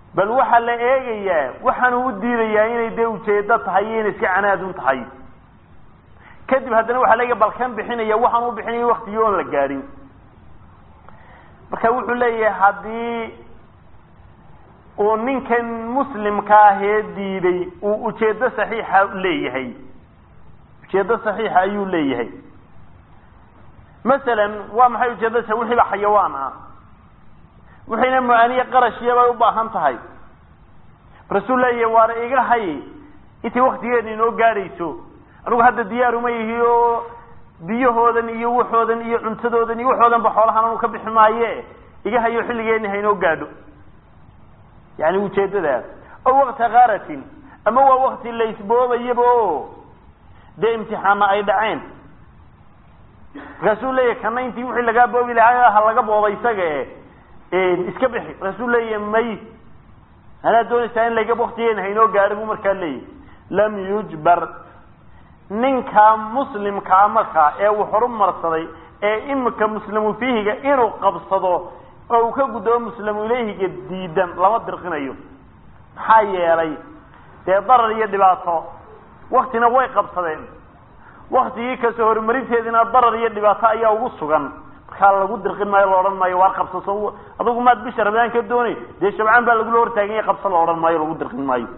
bal waxaa la eegayaa waxaanu u diidayaa inay dee ujeedo tahay iyo inay iska canaadun tahay kadib haddana waxaa leeyahay bal kan bixinaya waxaan u bixinaya waktigii oon la gaadhin marka wuxuu leeyahay haddii uu ninkan muslimka ahee diiday uu ujeedo saxiixa leeyahay ujeedo saxiixa ayuu leeyahay masalan waa maxay ujeedada sa wixiiba xayawaan ah wixiina mu-aaniye qarashiya bay u baahan tahay rasuul leeyahay waana iga hay intii waktigeeda inoo gaadhayso anugu hadda diyaaruma yihi oo biyahoodan iyo waxoodan iyo cuntadoodan iyo waxoodanba xoolahan anu ka bixi maaye iga hayo xilligeeni haynoo gaadho yani ujeedadaas o wakta kaaratin ama waa wakti la isboobayaba o dee imtixaana ay dhaceen markaasuu leeyahay kana intii wixii lagaa boobi lahaa ha laga booba isaga e iska bixi markaasuu leeyahay may anaa doonaysaa in laga waktigeena haynoo gaadho buu markaa leeyahy lam yujbar ninka muslimkaa markaa ee uu horumarsaday ee imika muslimu fiihiga inuu qabsado oo uu ka gudoobo muslimu ilayhiga diidan lama dirqinayo maxaa yeelay dee darar iyo dhibaato waktina way qabsadeen waktigii kasoo horumarinteedina darar iyo dhibaato ayaa ugu sugan markaa lagu dirqin maayo la odhan maayo waar qabsaso adugu maad bisha ramadaan ka doonay dee shabcaan baa lagula hortaaganya qabsa la odhan maayo lagu dirqin maayo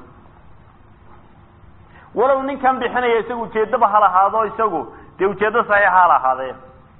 walow ninkan bixinaya isagu ujeedaba ha lahaado isagu dee ujeedo saxiixa ha lahaadee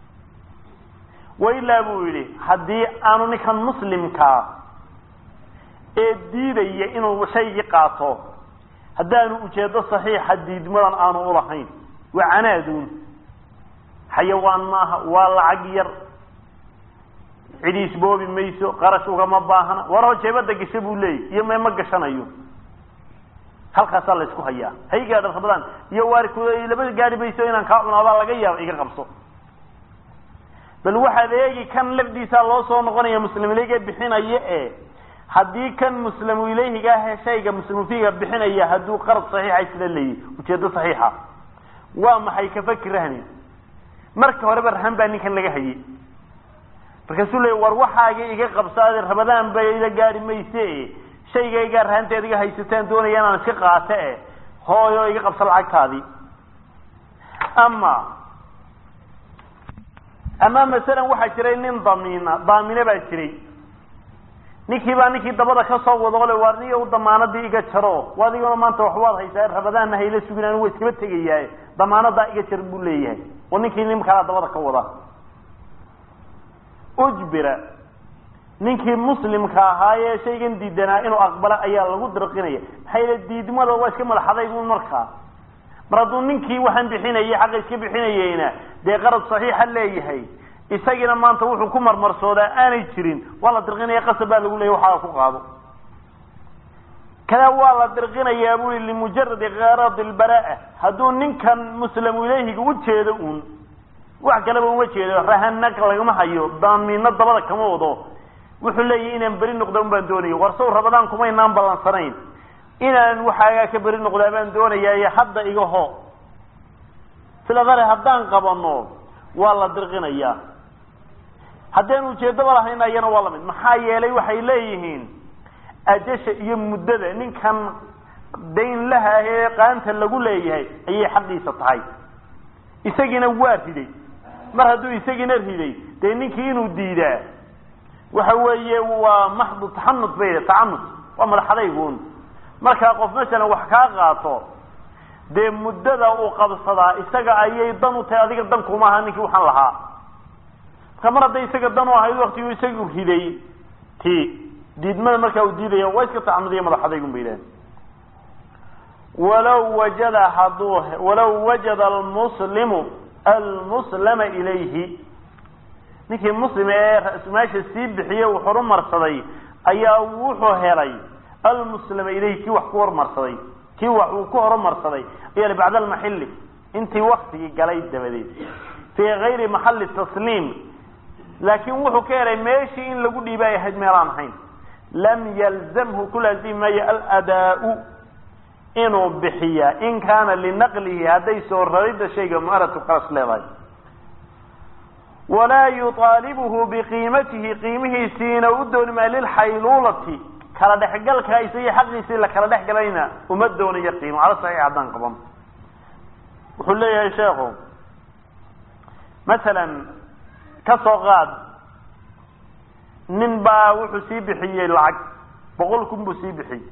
wailaa buu yidhi haddii aanu ninkan muslimkaa ee diidaya inuu shaygii qaato haddaanu ujeedo saxiixa diidmadan aanu ulahayn waa canaaduun xayawaan maaha waa lacag yar cidi isboobi mayso qarash ugama baahna waroo jeebada gasha buu leeyay iyo me ma gashanayo halkaasaa la isku hayaa hay gaadha rabadaan iyo waarikood laba gaari mayso inaan kaa cunaabaa laga yaaba iga qabso bal waxaad eegi kan lafdiisaa loo soo noqonaya muslim ilayga bixinaya e haddii kan muslimu ilayhiga ah shayga muslimu fiiga bixinaya hadduu qarad saxiixa isla leeyahy ujeedo saxiixa waa maxay kafaki rahni marka horeba rahan baa ninkan laga hayay markaasuu leey war waxaaga iga qabsaade rabadaan ba ila gaari mayse shaygaygaa rahanteed iga haysataan doonaya inaan iska qaate e hooyo iga qabso lacagtaadii ama ama masalan waxaa jiray nin damiina daamine baa jiray ninkii baa ninkii dabada kasoo wadoole waar niga u damaanadii iga jaro adiguna maanta waxbaad haysaa rabadaanna hayla sugin anigu wa iskaba tegayaa damaanadaa iga jar buu leeyahay oo ninkii nin kalaa dabada ka wada ujbira ninkii muslimka ahaayee shaygan diidanaa inuu aqbala ayaa lagu dirqinaya maxaa yele diidmada waa iska madaxadaygun markaa mar hadduu ninkii waxaan bixinayay xaqa iska bixinayeyna dee qarad saxiixa leeyahay isagiina maanta wuxuu ku marmarsoodaa aanay jirin waa la dirqinaya qasab baa lagu leeyay waxaa ku qaado kadaa waa la dirqinayaa bui limujaradi karadi lbaraa hadduu ninkan muslimu ilayhiga ujeedo uun wax kaleba uma jeedo rahanag lagama hayo daamiino dabada kama wado wuxuu leeyahy inaan beri noqda un baan doonaya war sow rabadaan kumaynaan ballansanayn inaan waxaagaa ka beri noqdaa baan doonayaaye hadda iga ho sila dare haddaan qabano waa la dirqinayaa haddaan ujeedaba lahayn ayana waa lamid maxaa yeelay waxay leeyihiin ajasha iyo muddada ninkan dayn laha ee qaanta lagu leeyahay ayay xaqiisa tahay isagiina waa riday mar hadduu isagiina riday dee ninkii inuu diidaa waxa weeye waa maxdu taxanud bay tacanud waa madaxadaygun markaa qof masalan wax kaa qaato dee muddada uu qabsadaa isaga ayay dan u tahay adiga dan kuma aha ninkii waxaan lahaa marka mar hadday isaga dan u ahayd waktiguu isagu riday ti diidmada markaa uu diidaya waa iska tacanudiya madaxadaygun bay idhahen walaw wajada hadduu walaw wajada almuslimu almuslama ilayhi ninkii muslim ee ra-sumaasha sii bixiye uu horumarsaday ayaa wuxuu helay almuslima ilayhi kii wax ku horumarsaday kii wax uu ku horumarsaday ayaa bacda almaxili intii waktigii galay dabadeed fii gayri maxali tasliim laakiin wuxuu ka helay meeshii in lagu dhiiba ay ahayd meelaan ahayn lam yalzamhu ku laazimi maayo aladaau inuu bixiya in kaana linaqlihi hadday soo raridda shayga muaratu qaras leedahay walaa yuaalibuhu biqiimatihi qiimihiisiina u dooni maayo lilxayluulati kala dhexgalka isagii xaqiisii la kala dhex galayna uma doonayo qiimo cala saxiix haddaan qaban wuxuu leeyahay sheekhu masalan ka soo qaad nin baa wuxuu sii bixiyey lacag boqol kun buu sii bixiyey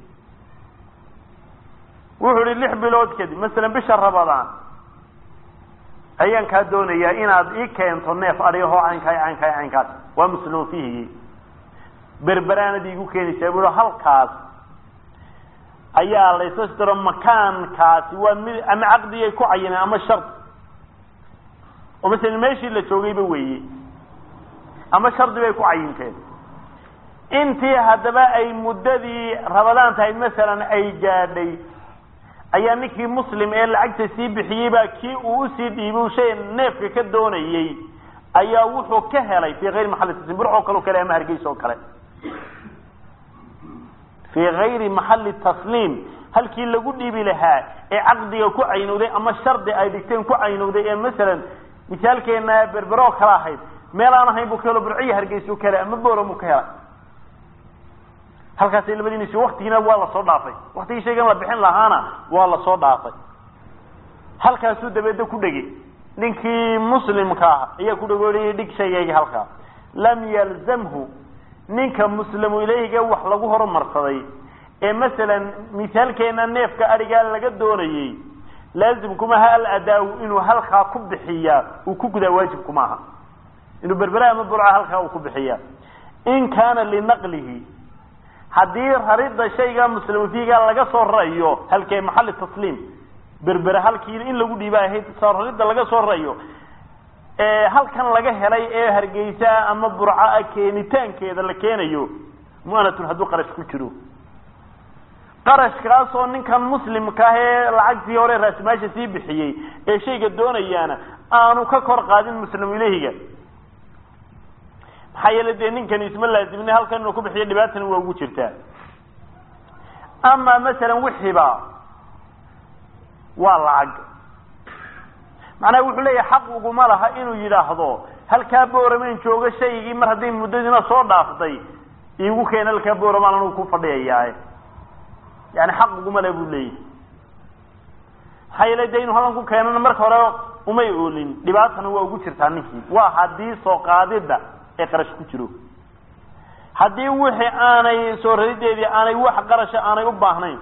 wuxuu ihi lix bilood kadib masalan bisha rabadaan ayaan kaa doonayaa inaad ii keento neef adhigahoo caynkaa caynkaa caynkaas waa muslimu fiihigi berberaanad iigu keenaysaa bui halkaas ayaa laysastiro makaankaasi waa mid ama caqdigay ku cayineen ama shard oo masalan meeshii la joogayba weeye ama shardi bay ku cayinteen intii haddaba ay muddadii rabadaan tahay masalan ay gaadhay ayaa ninkii muslim ee lacagta sii bixiyey baa kii uu usii dhiibay shay neefka ka doonayey ayaa wuxuu ka helay fii kayri maxalli tasliim burcoo kale o kale ama hargeysa oo kale fii kayri maxalli tasliim halkii lagu dhiibi lahaa ee caqdiga ku caynowday ama shardi ay dhigteen ku caynowday ee masalan misaalkeena berberoo kale ahayd meel aan ahayn buu ka helo burciya hargeysa u ka helay ama boram uu ka helay halkaasay labadiinisi waktigiina waa lasoo dhaafay waktigii shaygan la bixin lahaana waa lasoo dhaafay halkaasuu dabeedna ku dhegey ninkii muslimka ah ayaa ku dhagooliyay dhig shaygayga halkaa lam yalzamhu ninka muslimu ilayhiga wax lagu horumarsaday ee masalan misaalkeena neefka adhigaa laga doonayey laazimkumaha aladaawu inuu halkaa ku bixiyaa uu ku gudaa waajibkuma aha inuu berbera ama burca halkaa uu ku bixiyaa in kaana linaqlihi haddii rarida shayga muslimufiiga laga soo rarayo halkee maxalli tasliim berbere halkii in lagu dhiiba ahayd soo raridda laga soo rarayo halkan laga helay ee hargeysa ama burca keenitaankeeda la keenayo muanatun hadduu qarash ku jiro qarashkaasoo ninkan muslimka ah ee lacagtii hore raasimaasha sii bixiyey ee shayga doonayaana aanu ka kor qaadin muslimu ilahiga maxaa yeele dee ninkani isma laazimine halkan inuu ku bixiyo dhibaatana waa ugu jirtaa ama masalan wixiiba waa lacag macnaha wuxuu leeyahay xaq uguma laha inuu yidhaahdo halkaa booramen jooga shaygii mar hadday muddadiina soo dhaaftay iigu keen halkaa booramaan anugu ku fadhiyayaa yani xaq uguma le buu leeyahay maxaa yeele de inuu halkan ku keenana marka hore umay oolin dhibaatana waa ugu jirtaa ninkii waa haddii soo qaadida ee qarash ku jiro haddii wixii aanay soo rarideedii aanay wax qarasha aanay u baahnayn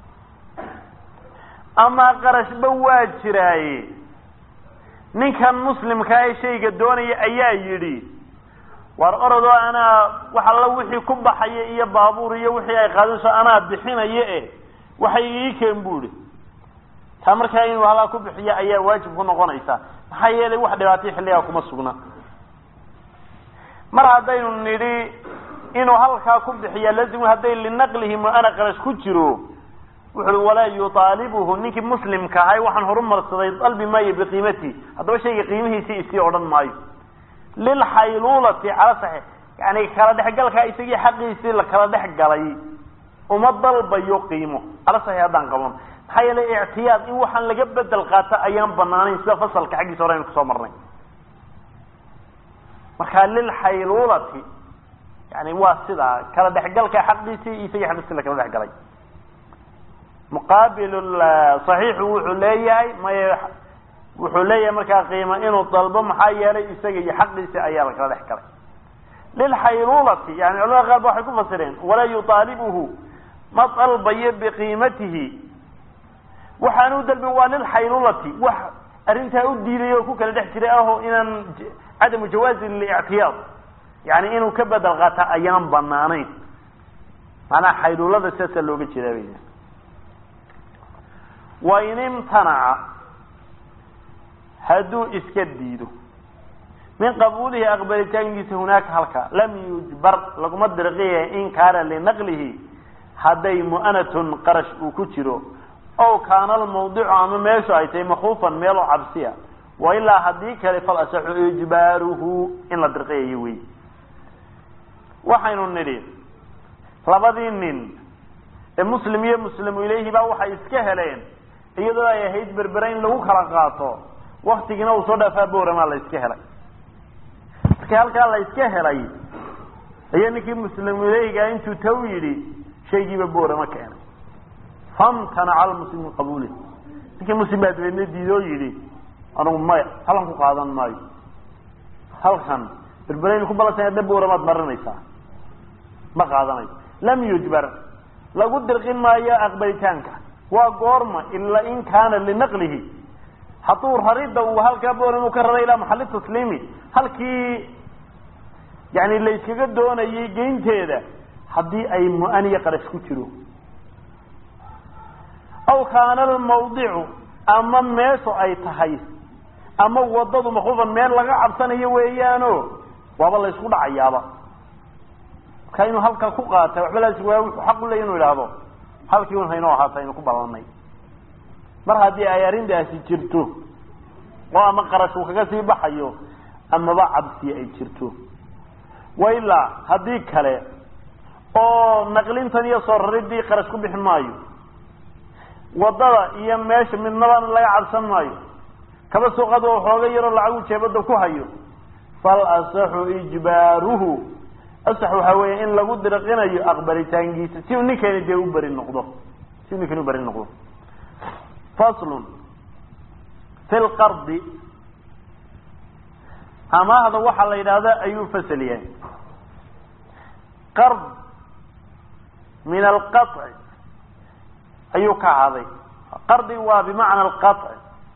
ama qarashba waa jiraaye ninkan muslimkaa ee shayga doonaya ayaa yidhi war orodoo anaa wax alla wixii ku baxaya iyo baabuur iyo wixii ay qaadayso anaa bixinaya e waxay ii keen bu ihi taa markaa inuu halaa ku bixiya ayaa waajib ku noqonaysa maxaa yeelay wax dhibaatay xilligaa kuma sugna mar haddaynu nidhi inuu halkaa ku bixiya lazim hadday linaqlihi muana qarash ku jiro wuxuui walaa yuaalibuhu ninkii muslimka ahay waxaan horumarsaday dalbi maayo biqiimatihi haddaba shayga qiimihiisii isii odhan maayo lilxaylulati cala saxiix yani kala dhexgalkaa isagii xaqiisii la kala dhex galay uma dalbayo qiimo cala saxiix haddaan qaban maxaa yeelay ictiyaad in waxaan laga bedel qaata ayaan banaanayn sida fasalka xaggiisa hore aynu kusoo marnay marka lilxaylulati yani waa sidaa kala dhexgalka xaqiisii isagii xaqiisii la kala dhex galay muqaabil صaxiixu wuxuu leeyahay may wuxuu leeyahay markaa qiimo inuu dalbo maxaa yeelay isaga iyo xaqiisi ayaa la kala dhex galay lilxaylulati yani culamada qaar ba waxay ku fasireen walaa yuaalibuhu ma dalbayo biqiimatihi waxaanu dalbin waa lilxaylulati wax arrintaa u diiday oo ku kala dhex jiray aho inaan cadamu jawaazi lictiyaad yani inuu ka bedel qaata ayaan banaanayn maanaa xaylulada sidaasa looga jeedaa bay wain imtanaca hadduu iska diido min qabuulihi aqbalitaankiisa hunaaka halka lam yujbar laguma dirqiya in kaana linaqlihi hadday mu'anatun qarash uu ku jiro ow kaana almawdicu ama meeshu ay tahay makuufan meeloo cabsiya wa ilaa haddii kale fal asaxu ijbaaruhu in la dirqiyayo wey waxaynu nidhi labadii nin ee muslim iyo muslimu ilayhi baa waxay iska heleen iyadoo ay ahayd berbere in lagu kala qaato waktigiina uu soo dhaafaa boramaa la iska helay markii halkaa la iska helay ayaa ninkii muslimu ilayhiga intuu taw yidhi shaygiiba boorama keenay famtanaca almuslim min qabuulih ninkii muslim baa dabeedna diidoo yidhi anugu maya halkan ku qaadan maayo halkan berberaynu ku balansa da booramaad marinaysaa ma qaadanayo lam yujbar lagu dirqin maayo aqbalitaanka waa goorma ila in kaana linaqlihi hadduu raridda uu halkaa boora inuu ka raray ilaa maxali tasliimi halkii yani la yskaga doonayay geynteeda haddii ay mu-an iyo qarash ku jiro aw kaana almawdicu ama meeshu ay tahay ama wadadu makufan meel laga cabsanayo weeyaano waaba la ysku dhacayaaba marka inuu halkaa ku qaata waxba laas waa wuxuu xaq u leya inu idhaahdo halkii un haynoo ahaata aynu ku ballanay mar haddii ay arrintaasi jirto oo ama qarash uu kaga sii baxayo amaba cabsi ay jirto wa ilaa haddii kale oo naqlintan iyo soo raridii qarash ku bixi maayo wadada iyo meesha midnabana laga cabsan maayo kaba suuqada oo xooga yaroo lacagu jeebada ku hayo fal asaxu ijbaaruhu asax waxaa weeye in lagu dirqinayo aqbalitaankiisa si uu ninkani dee u beri noqdo si uu ninkani u beri noqdo faslun fi lqardi amaahda waxaa la yidhahda ayuu fasal yahay qard min alqaطci ayuu ka ahaaday qardi waa bimacna alqaطci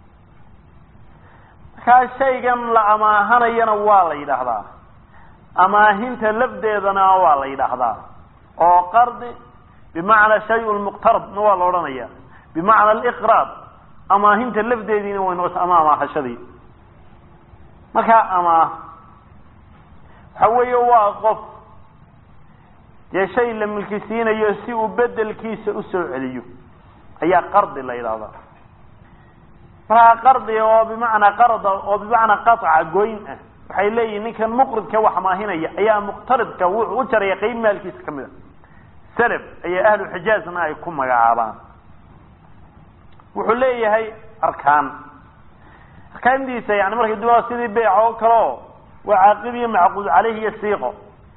markaa shaygan la amaahanayana waa la yidhaahdaa amaahinta lafdeedana waa la yidhaahdaa oo qardi bimacna shay muqtarabna waa la odhanaya bimacna aliqraad amaahinta lafdeediina way noqota ama amaahashadii markaa amaah waxa weeye waa qof dee shay la milkisiinayo si uu bedelkiisa usoo celiyo ayaa qardi la yidhahdaa markaa qardi oo bimacnaa qarda oo bimacnaa qaطca goyn ah waxay leeyihin ninkan muqridka wax maahinaya ayaa muqtaridka wuxuu u jaraya qeyb maalkiisa kamid a salaf ayaa ahlu xijaazna ay ku magacaabaan wuxuu leeyahay arkaan arkaantiisa yani markay dua sidii beyc oo kale o waa caaqib iyo macquud caleyh iyo siiqo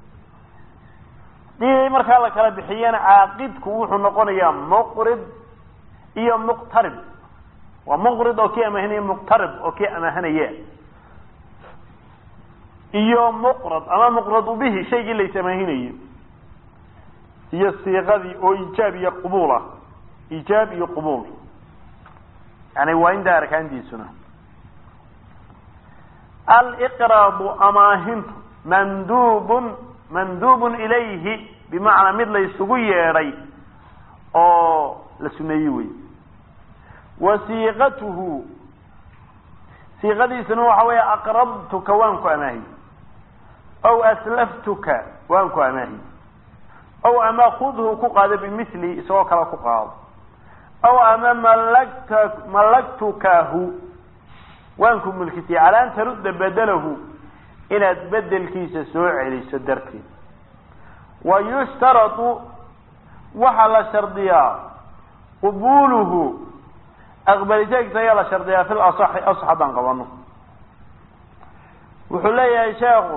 hadii markaa la kala bixiyana caaqidku wuxuu noqonayaa muqrid iyo muqtarib waa muqrid oo kii amaahinaya muqtarib oo kii amaahanaya iyo muqrad ama muqradu bihi shaygii lays amaahinayo iyo siiqadii oo ijaab iyo qubuul ah ijaab iyo qubuul yani waa intaa arkaantiisuna aliqraadu amaahintu mandubun mandubun ilayhi bimacnaa mid la isugu yeedhay oo la suneeyey wey wa siiqatuhu siiqadiisuna waxa weeye aqrabtuka waan ku amaahiy aw aslaftuka waan ku amaahiy aw ama khudhu ku qaado bimili isagoo kale ku qaado aw ama malagta malagtukahu waan ku mulkisiyey calaa an tarudda bedelahu inaad bedelkiisa soo celiso darteed wa yushtaratu waxaa la shardiyaa qubuluhu aqbalitaankiisa ayaa la shardiyaa fi lasaxi asax haddaan qabano wuxuu leeyahay sheekhu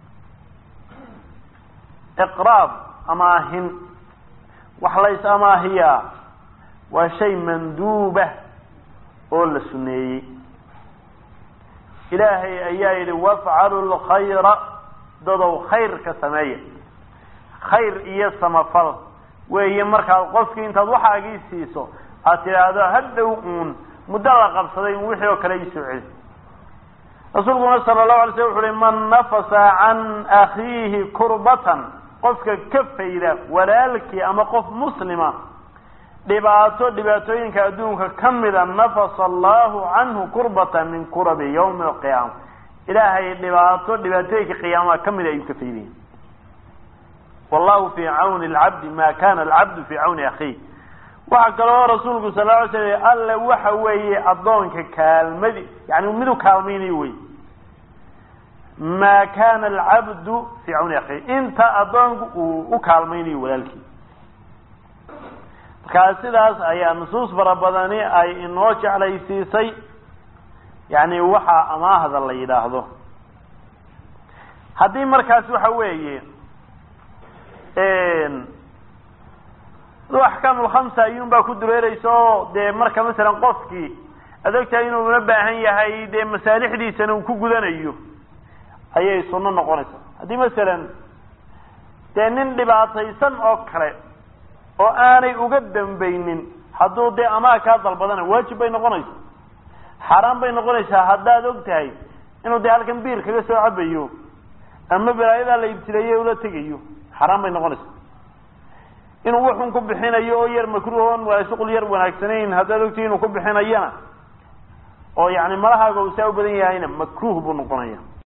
iqraab amaahin wax lays amaahiyaa waa shay manduuba oo la suneeyey ilaahay ayaa yidhi wafcalu lkhayra dadow khayrka sameeya khayr iyo samafal weeye markaad qofkii intaad waxaagii siiso aad tidhaahdo hadhow uun muddo la qabsaday un wixii oo kale iisoo celi rasuulkuna sala allahu alay slam wuxu uhi man nafasa can akhiihi kurbatan qofka ka fayda walaalkii ama qof muslima dhibaato dhibaatooyinka adduunka ka mida nafasa allahu canhu kurbatan min kurabi yawmi alqiyaama ilaahay dhibaato dhibaatooyinka qiyaamaha ka mida ayuu ka faydaya wallahu fii cawni alcabdi ma kana alcabdu fii cawni akhiih waxaa kaloo rasuulku sal la alay slam alle waxa weeye addoonka kaalmadi yani midu kaalmaynayo wey ma kana alcabdu fii cawni akhiih inta addoonku uu u kaalmaynayo walaalkii markaa sidaas ayaa nusuus fara badani ay inoo jeclaysiisay yani waxaa amaahda la yidhaahdo haddii markaas waxa weeye aduu axkaamulkhamsa ayuunbaa ku dureereysa oo dee marka masalan qofkii aad ogtahay inuu una baahan yahay dee masaalixdiisana uu ku gudanayo ayay sunno noqonaysaa haddii masalan dee nin dhibaataysan oo kale oo aanay uga dambaynin hadduu dee amaa kaa dalbadana waajib bay noqonaysaa xaaraan bay noqonaysaa haddaad og tahay inuu dee halkan biir kaga soo cabayo ama balaayadaa la ibtileeye ula tegayo xaaraan bay noqonaysaa inuu wuxun ku bixinayo oo yar makruuhon waa shuqul yar wanaagsanayn haddaad ogtahay inuu ku bixinayana oo yani malahaaga uu saa u badan yahayna makruuh buu noqonaya